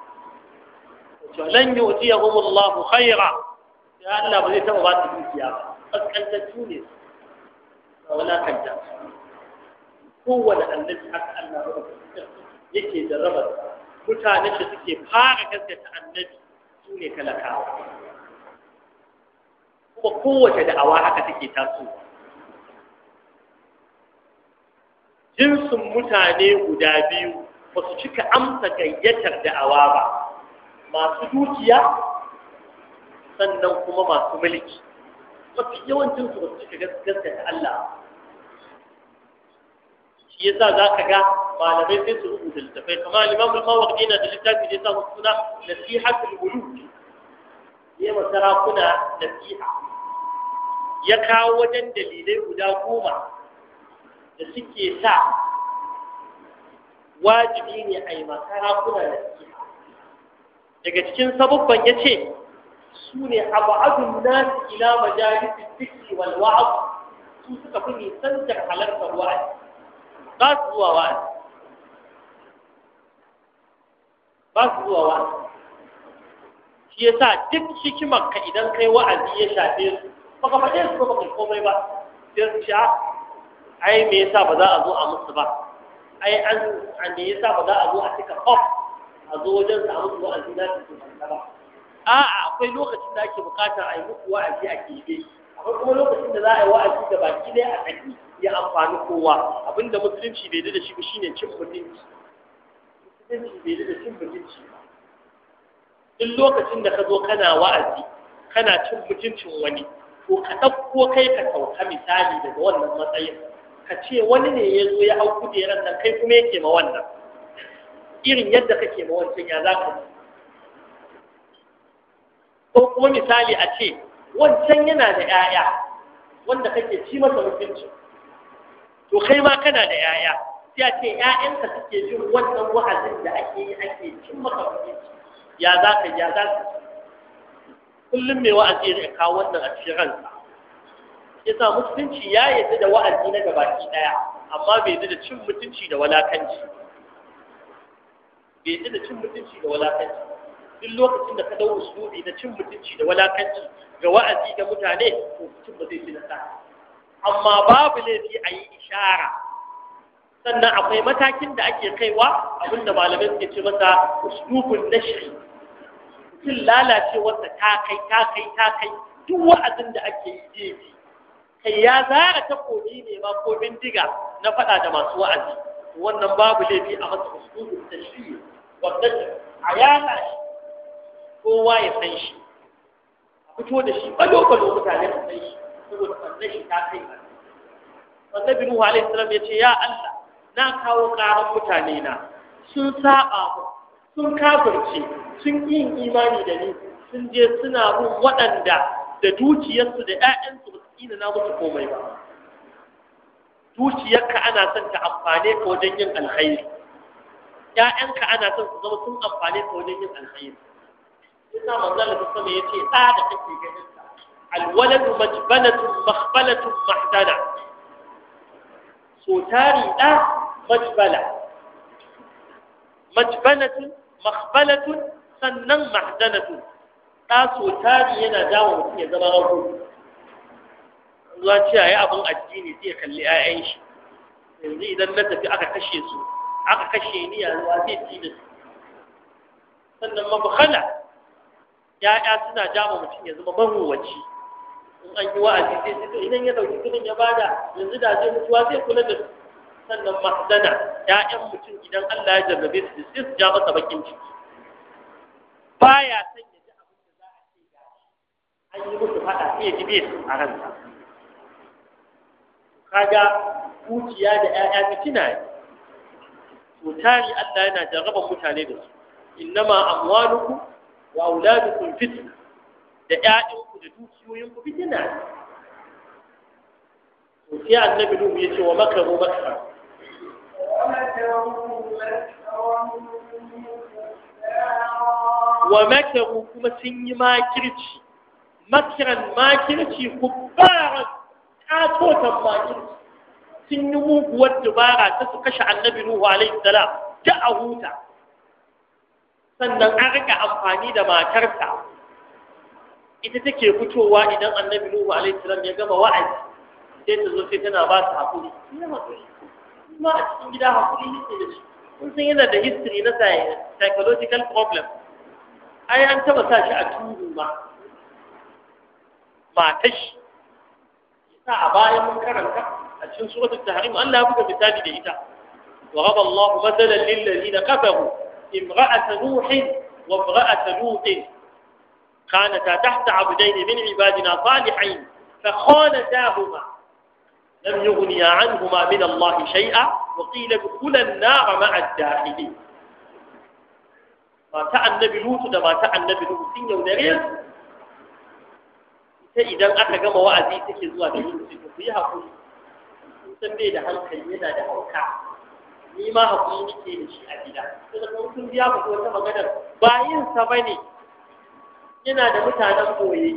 Speaker 1: lan yu'tiyahum Allah khaira ya Allah ba zai taba ba su dukiya ba kaskantattu ne ba wala kanta kowane annabi haka Allah ba yake da rabar mutane da suke fara gaskata annabi su ne talakawa kuma kowace da'awa haka take tasowa jinsin mutane guda biyu ba su cika amsa gayyatar da'awa ba masu dukiya sannan kuma masu mulki mafi yawancin su ba su cika gaskata Allah shi yasa za ka ga malamai sai su rubuta littafai kamar Imam al-Mawardi na da littafi da ya samu suna Nasihatul Muluk ya ma sarakuna nasiha ya kawo wajen dalilai guda goma da suke sa wajibi ne a yi ma sarakuna nasiha daga cikin sabubban ya ce su ne abu'adun nasu ila majalisin fikri wal wa'az su suka fi nisantar halartar wa'azi ba su zuwa wa'azi ba su zuwa wa'azi shi yasa duk hikimar ka idan kai wa'azi ya shafe su baka faɗe su ba baka komai ba sai su sha ai me yasa ba za a zo a musu ba ai an an me yasa ba za a zo a cika hop a zo wajen sa a musu wa'azi na su ba a'a akwai lokacin da ake bukatar a yi muku wa'azi a kebe akwai kuma lokacin da za a yi wa'azi da baki ɗaya a tsaki ya amfani kowa abinda musulunci bai da shi ba shine cin mutunci musulunci bai da cin mutunci ba duk lokacin da ka zo kana wa'azi kana cin mutuncin wani to ka ɗauko kai ka sauka misali daga wannan matsayin ka ce wani ne ya zo ya hau kujerar nan kai kuma yake ma wannan irin yadda kake ma wancan ya za ka ji ko kuma misali a ce wancan yana da 'ya'ya wanda kake ci masa mutunci to kai ma kana da 'ya'ya sai a ce 'ya'yanka suke jin wannan wa'azin da ake yi ake cin masa mutunci ya za ka ya za ka kullum mai wa'azi ya kawo wannan a cikin ransa yasa musulunci ya yarda da wa'azi na gabaki daya amma bai yarda da cin mutunci da walakanci bai yarda da cin mutunci da walakanci duk lokacin da ka dawo usulubi na cin mutunci da walakanci ga wa'azi ga mutane to mutum ba zai ci nasara amma babu laifi a yi ishara sannan akwai matakin da ake kaiwa abinda malamai suke ce masa uslubun nashri mutum lalacewarsa ta kai ta kai ta kai duk wa'azin da ake yi jeji kai ya zara takobi ne ma ko bindiga na faɗa da masu wa'azi wannan babu laifi a masa uslubun nashri wanda a yana shi kowa ya san shi a fito da shi balo-balo mutane su san shi saboda sannan shi ta kai annabi Nuhu alaihi salam ya ce ya Allah na kawo ƙaran mutane na sun saba mu sun kafirce sun yi imani da ni sun je suna bin waɗanda da dukiyarsu da ƴaƴansu ba su kina na musu komai ba dukiyarka ana son ta amfane ka wajen yin alkhairi ƴaƴanka ana son su zama sun amfane ka wajen yin alkhairi yasa manzon Allah sama yace ɗa da kake ganin sa alwaladu majbalatun makhbalatun mahdana so tari ɗa majbala majbalatun makhbalatun sannan mahdanatun ɗa so tari yana dawo mutum ya zama rago zuwa ce a yi abin addini sai ya kalli 'ya'yan shi yanzu idan na tafi aka kashe su aka kashe ni a zuwa zai ci da su sannan mabukhala ya'ya suna jama mutum ya zama maruwaci in an yi wa'azi sai sai to idan ya dauki kudin ya bada yanzu da zai mutuwa zai kula da su sannan mahdana ya'yan mutum idan Allah ya jarrabe su sai su ja masa bakin ciki baya san ya ji abin da za a ce ga an yi musu fada sai ya ji bai a ransa kaga kuciya da ya'ya fitina ne to tari Allah yana jarraban mutane da su innama amwalukum wa auladukum fitna da ƴaƴanku da dukiyoyinku fitina to sai annabi Nuhu ya ce wa makaru makara wa makaru kuma sun yi makirci makiran makirci kubbaran katotan makirci sun yi muguwar dubara ta su kashe annabi Nuhu alaihi salam ta a huta sannan an rika amfani da matarsa ita take fitowa idan annabi Nuhu alaihi salam ya gama wa'azi sai ta zo sai tana ba su hakuri ina hakuri kuma a cikin gida hakuri yake da shi kun san yana da history na psychological problem ai an taba sa shi a turu ma matar shi sa a bayan mun karanta a cikin suratul tahrim Allah ya buga misali da ita wa ghada Allahu mathalan lil ladina kafaru امرأة نوح وامرأة لوط كانتا تحت عبدين من عبادنا صالحين فخانتاهما lam yughniya anhuma min Allah shay'a wa qila dkhula an-nar ma'a ad-dakhilin mata annabi lutu da mata annabi lutu sun yaudare su ita idan aka gama wa'azi take zuwa da yin su ku yi hakuri kun san bai da hankali yana da hauka ni ma hakuri nake da shi a gida sai da kuma kun biya ku wata maganar ba yin sa bane yana da mutanen boye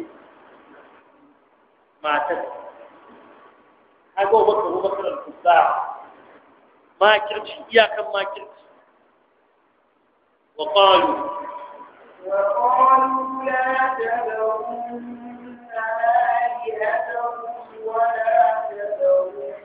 Speaker 1: matar kaga wa baka ruwa kan kusa makirci iyakan makirci wa qalu
Speaker 2: وقالوا لا تذرن آلهتكم ولا تذرن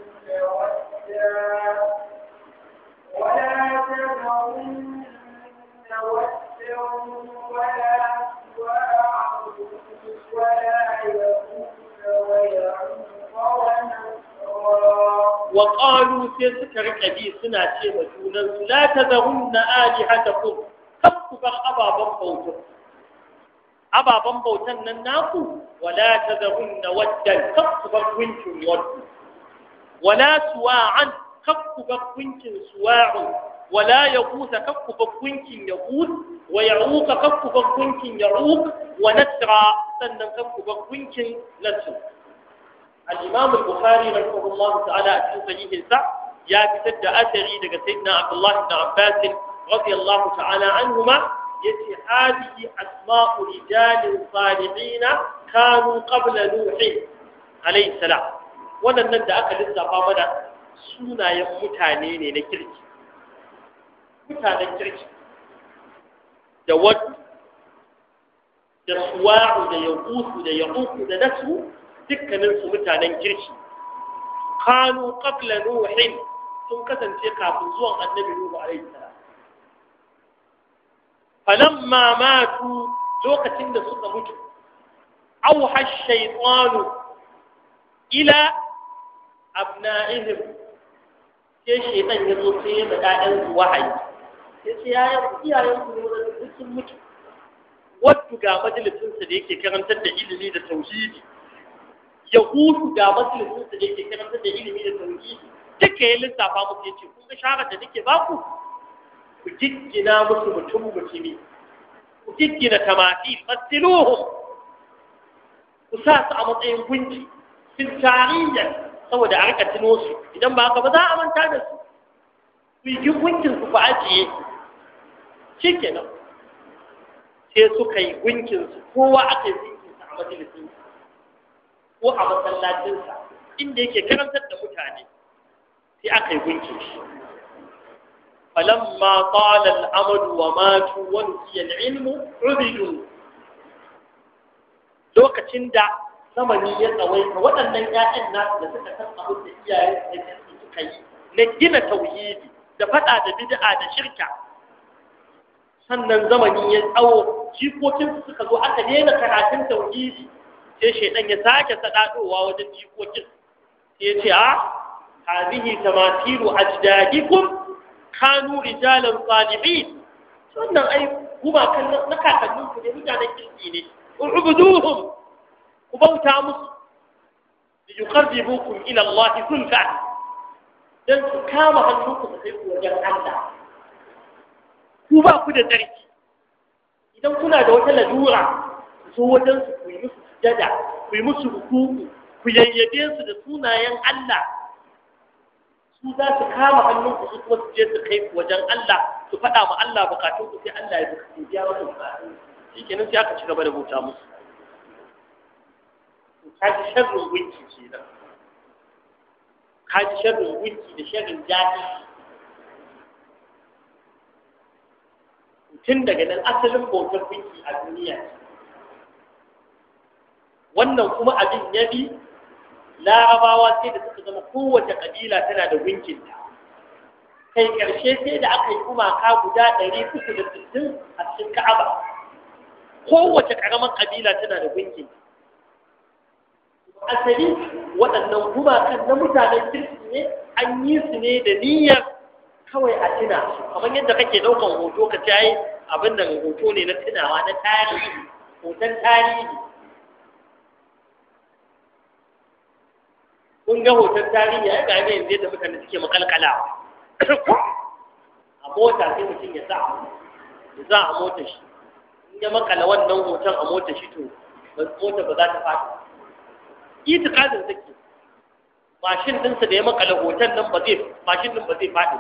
Speaker 2: ودا ولا تذرن ودا ولا سواعا ولا يغوث ويعوق ونسرا
Speaker 1: wa qalu sai suka rika bi suna ce wa junan su la tazarunna alihatakum kab ku bar ababan bautan ababan bautan nan naku wala tazarunna waddan kab ku bar gunkin waddu wala suwa'an kab ku bar gunkin suwa'u wala yaqusa kab ku bar gunkin yaqut wa ya'uqa kab ku bar gunkin ya'uq wa nasra sannan kab ku bar gunkin nasr الإمام البخاري رحمه الله تعالى في صحيح السع يا بسد أثري لك سيدنا عبد الله بن عباس رضي الله تعالى عنهما يتي هذه أسماء رجال صالحين كانوا قبل نوح عليه السلام wannan da aka lissafa mana sunayen mutane ne na kirki mutanen kirki da wadda da suwa'u da yaqusu da yaquku da nasu dukkaninsu mutanen kirki kanu qabla nuhin sun kasance kafin zuwan annabi nuhu alaihi salam falamma matu lokacin da suka mutu auha shaytanu ila abna'ihim sai shaytan ya zo sai ya da ƴaƴan su wahayi sai sai ya iyayen su ne wanda sun mutu wadda ga majalisinsa da yake karantar da ilimi da tauhidi ya hutu ga majalisinsa da yake karantar da ilimi da tauhidi duka ya lissafa musu ya ce kun ga sharar da nake baku ku giggina musu mutum mutumi ku giggina tamati fasiluhum ku sa su a matsayin gunki fil tarihi saboda a rika tuno su idan ba haka ba za a manta da su ku yi gunkin su ku ajiye shikenan sai suka yi gunkin su kowa aka yi gunkin sa a majalisin ko a masallacinsa inda yake karantar da mutane sai aka yi gunkin shi falamma qala al-amad wa matu wa nusiya al-ilmu ubidu lokacin da zamani ya tsawaita waɗannan ƴaƴan nasu da suka san abin da iyayen da suka yi na gina tauhidi da faɗa da bid'a da shirka sannan zamani ya tsawo jikokin suka zo aka daina karatun tauhidi sai shaidan ya sake sadadowa wajen jikokin sai ya ce a hadhihi tamatilu ajdadikum kanu rijalan salihin sannan ai kuma kan na kakannin ku ne mutanen kirki ne ubuduhum ku bauta musu liyuqarribukum ila Allah zulfa dan su kama hannunku su kai ku wajen Allah ku ba ku da tsarki idan kuna da wata lalura zo wajen su ku yi musu sujada ku yi musu rukuku ku yayyabe su da sunayen Allah su za su kama hannunku su kuma su je su kai ku wajen Allah su faɗa ma Allah bukatun ku sai Allah ya biya musu bukatun shi kenan sai aka ci gaba da bauta musu ka ji sharrin gunki kenan ka ji sharrin gunki da sharrin jahi tun daga nan asalin bautar gunki a duniya wannan kuma abin ya bi larabawa sai da suka zama kowace kabila tana da gunkinta kai ƙarshe sai da aka yi gumaka guda ɗari uku da sittin a cikin ka'aba kowace ƙaramar kabila tana da gunkinta asali waɗannan gumakan na mutanen kirki ne an yi su ne da niyyar kawai a tuna su kamar yadda kake ɗaukan hoto ka ci ai abin da hoto ne na tunawa na tarihi hoton tarihi kun ga hoton tarihi ai ga ne yanzu yadda mutane suke makalkalawa a mota sai mutum ya sa ya sa a mota shi in ya makala wannan hoton a mota shi to mota ba za ta fadi itikadin take mashin ɗinsa da ya makala hoton nan ba zai mashin ɗin ba zai faɗi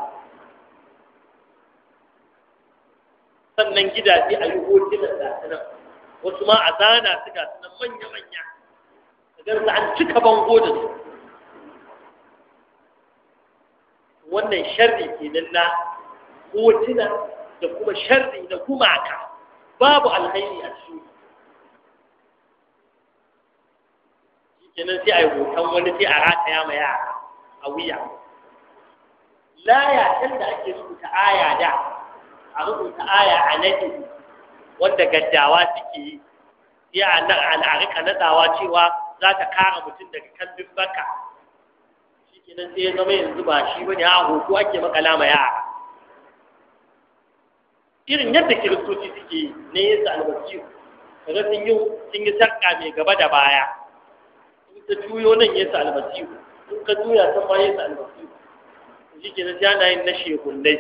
Speaker 1: sannan gidaje a yi hotunan da nan wasu ma a zana su ga sunan manya-manya ka gansu an cika bango da su wannan sharri kenan na hotuna da kuma sharri na gumaka babu alhairi a cikin kenan sai a yi hoton wani sai a rataya ma yara a wuya laya can da ake rubuta aya da a rubuta aya a nadi wanda gaddawa suke yi sai a nan a rika nadawa cewa za ta kara mutum daga kambin baka shi kenan sai ya zama yanzu ba shi bane a hoto ake makala ma yara irin yadda kiristoci suke yi ne yesu almasihu kaga sun yi sun yi sarka mai gaba da baya in ka juyo nan yesu almasihu in ka juya san ma yesu almasihu shi ke na ana yin na shehunnai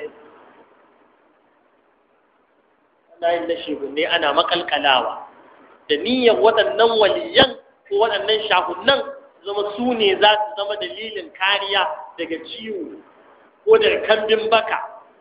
Speaker 1: ana yin na shehunnai ana makalkalawa da niyyar waɗannan waliyan ko waɗannan shahunnan zama su ne za su zama dalilin kariya daga ciwo ko daga kambin baka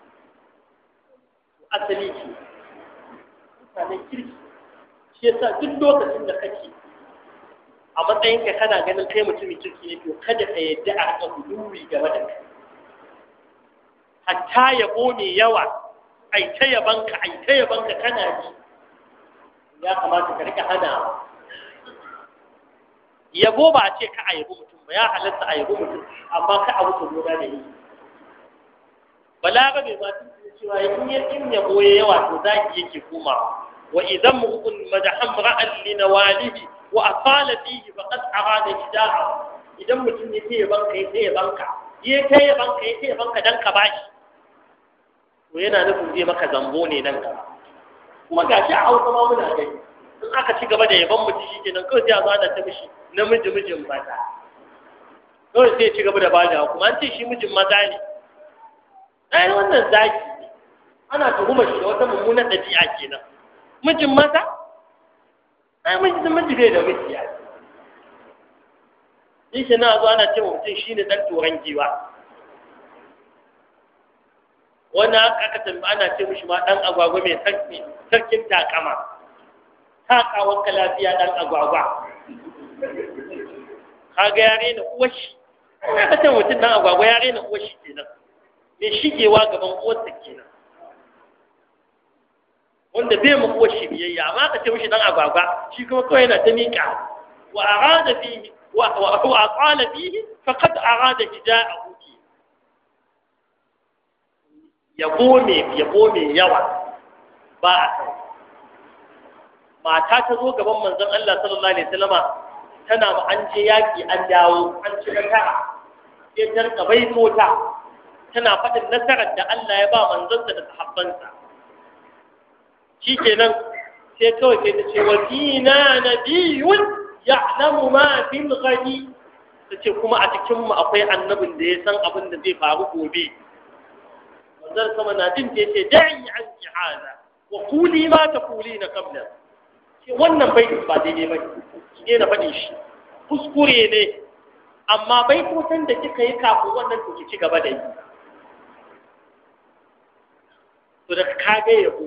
Speaker 1: asali ce mutanen kirki shi yasa duk lokacin da kake a matsayinka kana ganin kai mutumin kirki ne to kada ka yadda a rika huluwi game da kai hatta yabo mai yawa ai ta yabanka ai ta yabanka kana ji ya kamata ka rika hana yabo ba a ce ka a yabo mutum ba ya halatta a yabo mutum amma ka a wuce gona da yi balaga bai ma tun cewa in ya in yabo ya yawa to zaki yake komawa wa idan mu'un madahan ra'an li nawalihi wa aqala fihi faqad arada hida'a idan mutum ya ce banka ya ce banka ya kai banka ya ce banka dan ka bashi to yana nufin zai maka zambo ne nan gaba kuma gashi a hausa ma muna gani in aka ci gaba da yaban mutum shi kenan kawai sai a zo ana ta mishi namiji mijin maza kawai sai ya ci gaba da bada kuma an ce shi mijin maza ne ai wannan zaki ana tuhumar shi da wata mummunan ɗabi'a kenan mijin maza ai mijin miji bai da miji ya shi ke na zo ana ce mutum shi ne ɗan turan giwa wannan aka tambi ana ce mishi ma ɗan agwagwa mai sarkin takama takawar ka lafiya ɗan agwagwa kaga ya rena uwashi aka ce mutum ɗan agwagwa ya rena uwashi kenan mai shigewa gaban uwarsa kenan wanda bai mu uwashi biyayya amma aka ce mishi ɗan agwagwa shi kuma kawai yana ta miƙa wa arada fihi wa wa aqala fihi faqad arada hida'ahu yabo mai yabo mai yawa ba a kai mata ta zo gaban manzon Allah sallallahu alaihi wasallama tana ma an je yaki an dawo an ci nasara sai ta rika baito ta tana faɗin nasarar da Allah ya ba manzonsa da sahabbansa shikenan sai kawai sai ta ce wa fina nabiyyun ya'lamu ma fil ghadi tace kuma a cikin mu akwai annabin da ya san abin da zai faru gobe manzon sama na jin ta yace da'i an hada wa quli ma taqulina qabla ce wannan bai ba daidai ba ki ne na faɗi shi kuskure ne amma bai kusan da kika yi kafin wannan to ki ci gaba da yi to da kage yabo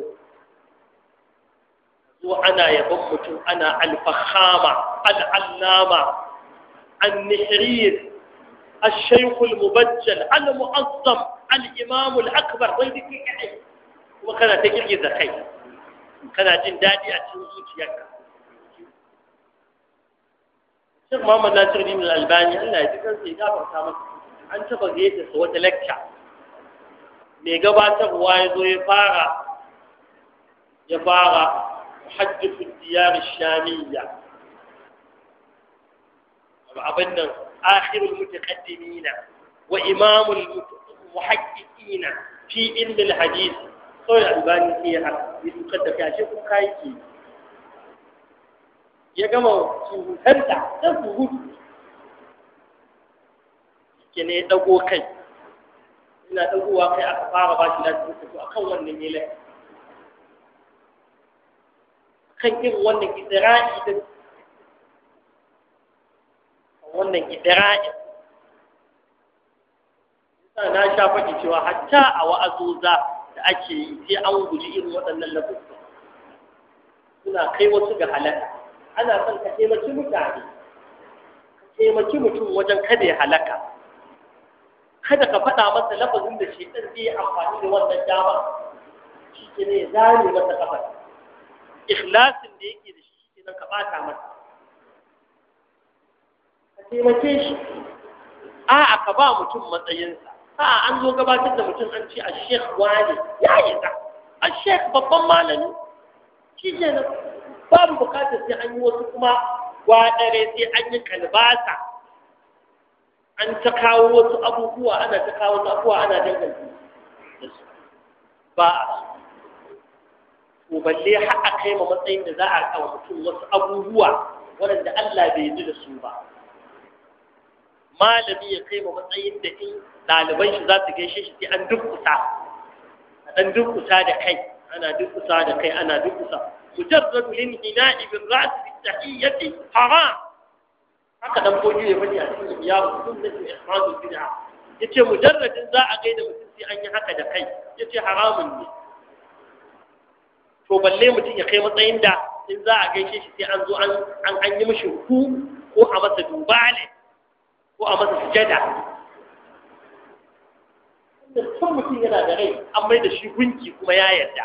Speaker 1: zo ana yabon mutum ana alfahama al'allama النحرير الشيخ المبجل المعظم الإمام الأكبر ضيدك يعني وكان تجري ذكي كان جن دادي أتنزوج يكا شيخ محمد ناصر الدين الألباني الله يذكر في إجابة كامل an taɓa gaita su wata lecture mai gabatarwa ya zo ya fara ya fara hajjifu diyar shamiyya abin nan akhirul mutaqaddimina wa imamul muhaqqiqina fi ilm al hadith kawai albani sai ya haka ya tukar da kashe ko kai ke ya gama suhutanta ta suhutu ke ne ya dago kai ina dagowa kai aka fara ba shi lafiya to akan wannan ne lafiya kan irin wannan idira'i din wannan idira'i sa na sha faɗi cewa hatta a wa'azoza da ake yi sai an guji irin waɗannan lafuska suna kai wasu ga halaka ana son ka taimaki mutane ka taimaki mutum wajen kada ya halaka kada ka faɗa masa lafazin da shi ɗan zai amfani da wannan dama shi ke ne zane masa kafar ikhlasin da yake da shi shi nan ka ɓata masa ka taimake shi a'a ka ba mutum matsayinsa a'a an zo gabatar da mutum an ce a shek wani ya yi za a shek babban malami shi ke nan babu bukatar sai an yi wasu kuma gwadare sai an yi kalbasa an ta kawo wasu abubuwa ana ta kawo wasu abubuwa ana danganta da su ba a so to balle har a kai ma matsayin da za a kawo mutum wasu abubuwa waɗanda Allah bai yi da su ba malami ya kai ma matsayin da in ɗaliban shi za su gaishe shi sai an dukkusa a ɗan dukkusa da kai ana dukkusa da kai ana dukkusa mujarrad lin hina'i bil ra's bi tahiyyati haram haka dan boji ya faɗi a cikin ya sunnatu ihmadul bid'a yace mujarradin za a gaida mutum sai an yi haka da kai yace haramun ne to balle mutum ya kai matsayin da in za a gaishe shi sai an zo an an yi mishi ku ko a masa dubale ko a masa sujada tun mutum yana da rai an mai da shi gunki kuma ya yarda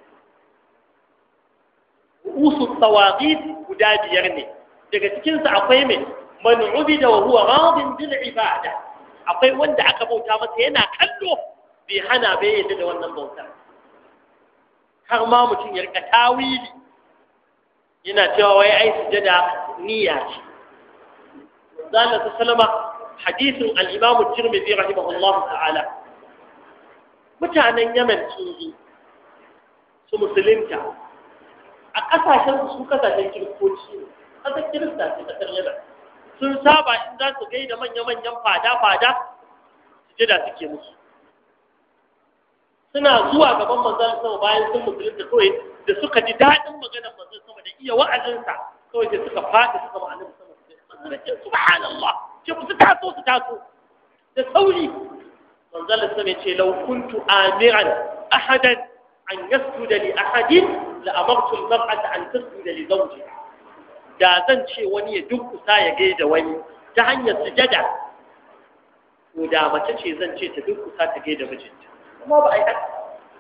Speaker 1: usu tawaqit guda biyar ne daga cikinsa akwai mai man ubida wa huwa radin bil ibada akwai wanda aka bauta masa yana kallo bai hana bai yadda da wannan bautar har ma mutum ya rika tawili yana cewa wai ai sujada niyya ce zalla sallama hadisin al-imam at-tirmidhi rahimahullahu ta'ala mutanen Yemen sun zo su musulunta a kasashen su kasashen kiristoci ne kasar kirista ce kasar Yemen sun saba in za su gaida manya-manyan fada-fada sujada suke musu suna zuwa gaban manzon sama bayan sun musulunta kawai da suka ji daɗin maganar manzon sama da iya wa'azinsa kawai da suka faɗi suka ma annabi sama manzon ce subhanallah ce ku su taso su taso da sauri manzon sama ya ce law kuntu amiran ahadan an yasjuda li ahadin la amartu al-mar'ata an tasjuda li zawjiha da zan ce wani ya dunkusa ya gaida wani ta hanyar sujada ko da mace ce zan ce ta dunkusa ta gaida mijinta kuma ba a yi haka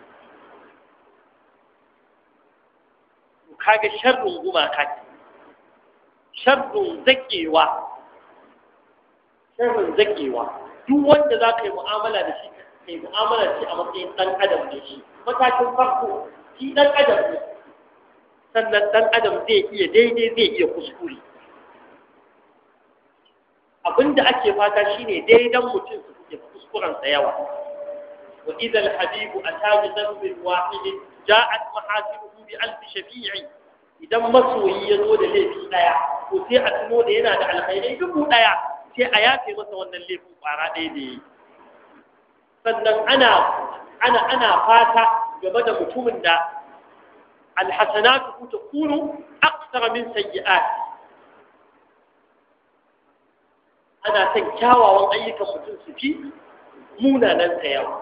Speaker 1: kaga sharrin gumaka ce sharrin zakewa sharrin zakewa duk wanda za ka yi mu'amala da shi kai mu'amala ce a matsayin ɗan adam ne shi matakin farko shi ɗan adam ne sannan ɗan adam zai iya daidai zai iya kuskure abinda ake fata shine daidan mutum su suke kuskurensa yawa wa idan habibu ata bi dhanbin wahid ja'at mahasibuhu bi alf shafi'i idan masoyi ya zo da laifi daya to sai a tuno da yana da alkhairai dubu daya sai a yafe masa wannan laifin kwara ɗaya da yi sannan ana ana ana fata game da mutumin da alhasanatu takunu akthara min sayyi'at ana son kyawawan ayyukan mutum su fi munanan ta yawa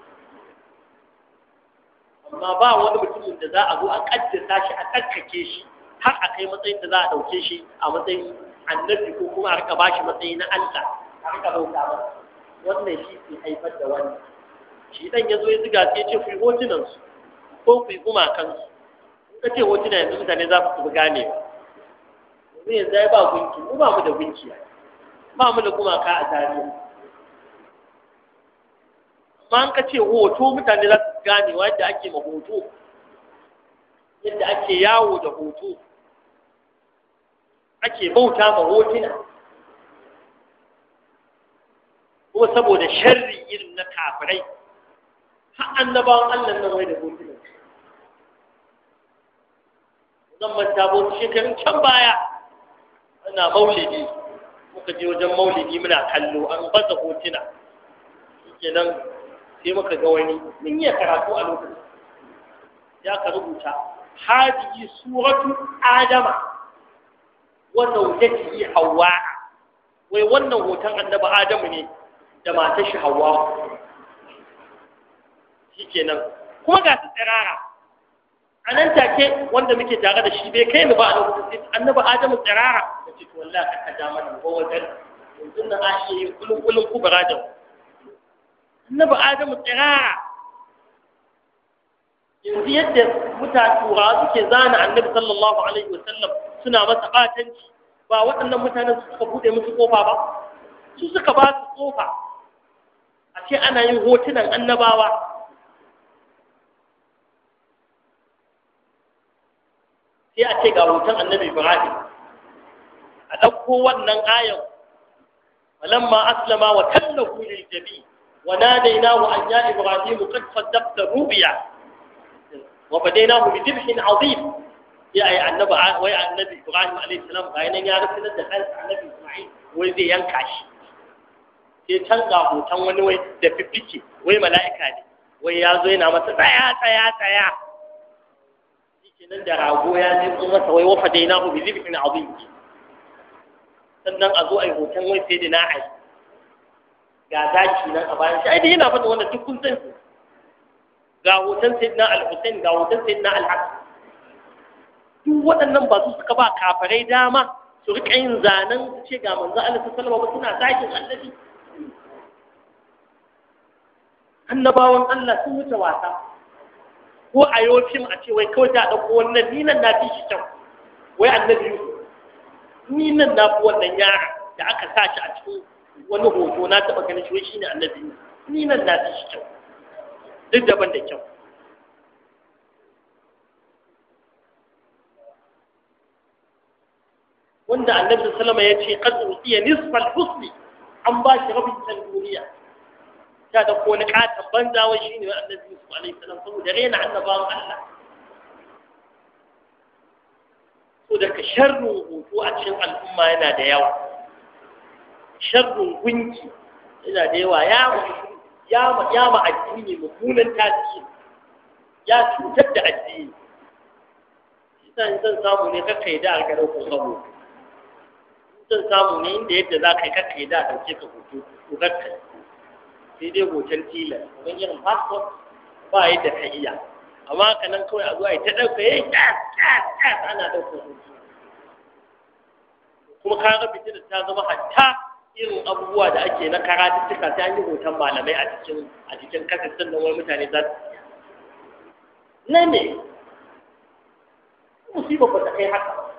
Speaker 1: amma ba wani mutumin da za a zo a kaddasa shi a tsarkake shi har a kai matsayin da za a ɗauke shi a matsayin annabi ko kuma a rika ba shi matsayi na Allah a rika bauta masa wannan shi ke haifar da wannan shi dan ya zo ya ziga sai ya ce ku yi hotunan su ko ku yi gumakan su in ka ce hotuna yanzu mutane za su fi gane ba yanzu ya ba gunki mu ba mu da gunki ba mu da gumaka a tarihi amma an ka ce hoto mutane za su gane yadda ake ma hoto yadda ake yawo da hoto ake bauta ma hotuna kuma saboda sharri irin na kafirai har annabawan Allah nan wai da hotuna zan manta ba wasu shekarun can baya ana maulidi muka je wajen maulidi muna kallo an baza hotuna kenan sai muka ga wani mun yi karatu a lokacin ya ka rubuta hadihi suratu adama wa zawjatihi hawa wai wannan hoton annabi adamu ne da matar shi hawa shikenan kuma ga su tsirara a nan take wanda muke tare da shi bai kai ni ba a lokacin sai annabi adamu tsirara da ce to wallahi ka kada mana ko wajen yanzu na a iya yin kulun kulun kubra da annabi adamu tsirara yanzu yadda mutane turawa suke zana annabi sallallahu alaihi wasallam suna masa batanci ba waɗannan mutanen su suka buɗe musu kofa ba su suka ba su kofa a ce ana yin hotunan annabawa sai a ce ga hoton annabi ibrahim a ɗauko wannan ayan falamma aslama wa tallahu lil jabi wa nadainahu an ya ibrahim qad saddaqta rubiya wa fadainahu bi dhibhin azim sai ai annabi wai annabi ibrahim alayhi salam bayan ya rubuta da kansa annabi isma'il wai zai yanka shi sai can ga hoton wani wai da fiffike wai mala'ika ne wai ya zo yana masa tsaya tsaya tsaya kenan da rago ya je ko masa wai wafa dai nahu bi zibhin azim sannan a zo ai hoton wai sai da na'ai ga zaki nan a bayan shi ai dai yana fata wannan duk kun san su ga hoton sayyidina al-Husain ga hoton sayyidina al-Hasan duk waɗannan ba su suka ba kafarai dama su rika yin zanen su ce ga manzo Allah sallallahu alaihi wasallam suna zakin annabi annabawan Allah sun wuce wasa ko a yau fim a ce wai kawai ta ɗauko wannan ni nan na fi shi kyau wai annabi Yusuf ni nan na fi wannan yara da aka sa shi a cikin wani hoto na taɓa ganin shi wai shine annabi Yusuf ni nan na fi shi kyau duk daban da kyau wanda annabi sallama ya ce qad utiya nisfal husni an ba shi rabin can duniya ta da ko ni katan banza wai shine annabi Yusuf alaihi salam saboda rena annabawan Allah so daga sharrin hoto a cikin al'umma yana da yawa sharrin gunki yana da yawa ya ya ma ya ma addini mummunan tasiri ya cutar da addini shi zan samu ne kakkai da a garin ko sabo zan samu ne inda yadda za ka yi kakka da ɗauke ka hoto to kakka sai dai hoton tilas don irin passport ba yadda ka iya amma ka nan kawai a zuwa ta ɗauka yayi ƙyas ƙyas ƙyas ana ɗauka hoto kuma ka ga fitilar ta zama hatta irin abubuwa da ake na karatuttuka sai an yi hoton malamai a cikin a cikin kasar sannan wani mutane za su na ne musibar ba ta kai haka ba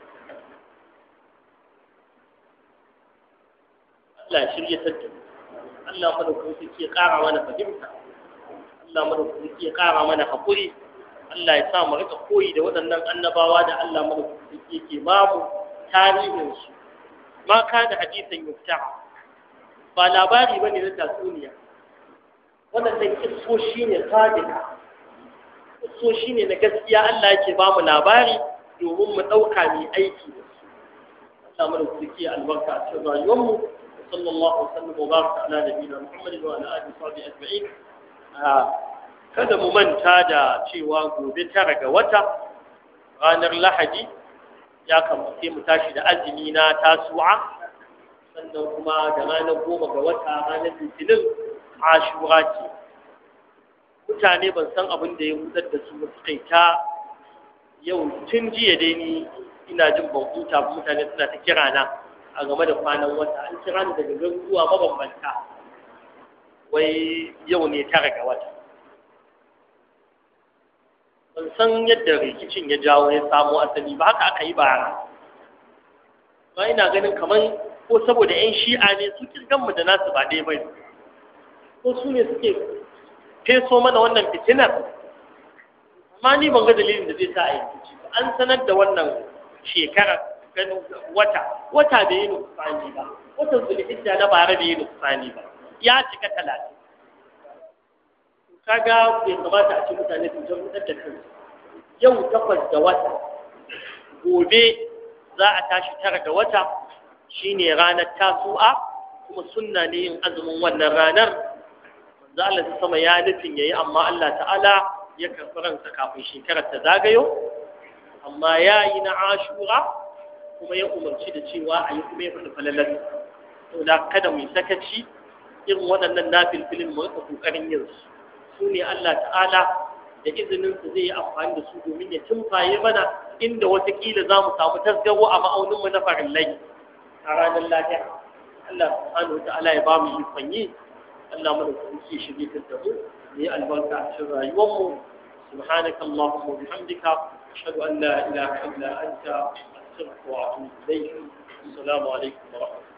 Speaker 1: Allah ya shirya tattu Allah madaukakin sarki ya ƙara mana fahimta Allah madaukakin sarki ya ƙara mana haƙuri Allah ya sa mu rika koyi da waɗannan annabawa da Allah madaukakin sarki yake ba mu tarihin su ma ka da hadisan yufta ba labari bane na tatsuniya waɗannan kissoshi ne sadika kissoshi ne na gaskiya Allah yake ba mu labari domin mu ɗauka mai aiki da su Allah madaukakin sarki ya albarka a cikin rayuwarmu صلى الله وسلم وبارك على نبينا محمد وعلى اله وصحبه اجمعين kada mu manta da cewa gobe tara ga wata ranar lahadi ya kamata mu tashi da azumi na tasu'a sannan kuma da ranar goma ga wata ranar litinin ashura ce mutane ban san abin da ya hudar da su suka ta yau tun jiya dai ni ina jin ban huta mutane suna ta kira na a game da kwanan wata an kira ni daga garuruwa mabambanta wai yau ne tara ga wata ban san yadda rikicin ya jawo ya samo asali ba haka aka yi bara ba ina ganin kamar ko saboda 'yan shi'a ne su kirganmu da nasu ba ɗaya bai ko su ne suke feso mana wannan fitinar amma ni ban ga dalilin da zai sa a yi ba an sanar da wannan shekarar ganin wata wata bai yi nukusani ba watan zulhijja na bara bai yi nukusani ba ya cika talatin kaga bai kamata a ce mutane su jan da kansu yau takwas da wata gobe za a tashi tara da wata shine ranar tasu'a kuma sunna ne yin azumin wannan ranar manzo Allah sama ya nufin yayi amma Allah ta'ala ya karɓi ransa kafin shekarar ta zagayo amma ya yi na ashura kuma ya umarci da cewa a yi kuma ya faɗi falalar to da kada mu yi sakaci irin waɗannan nafilfilin mu rika ƙoƙarin yin su su ne Allah ta'ala da izinin su zai yi amfani da su domin ya tumfaye mana inda watakila za mu samu tasgaro a ma'aunin mu na farillai a ranar lafiya Allah subhanahu wa ta'ala ya ba mu ikon yi Allah mana kuma ke shirye da mu ne albarka a cikin rayuwarmu سبحانك اللهم وبحمدك أشهد أن لا إله إلا أنت أستغفرك وأتوب إليك السلام عليكم ورحمة الله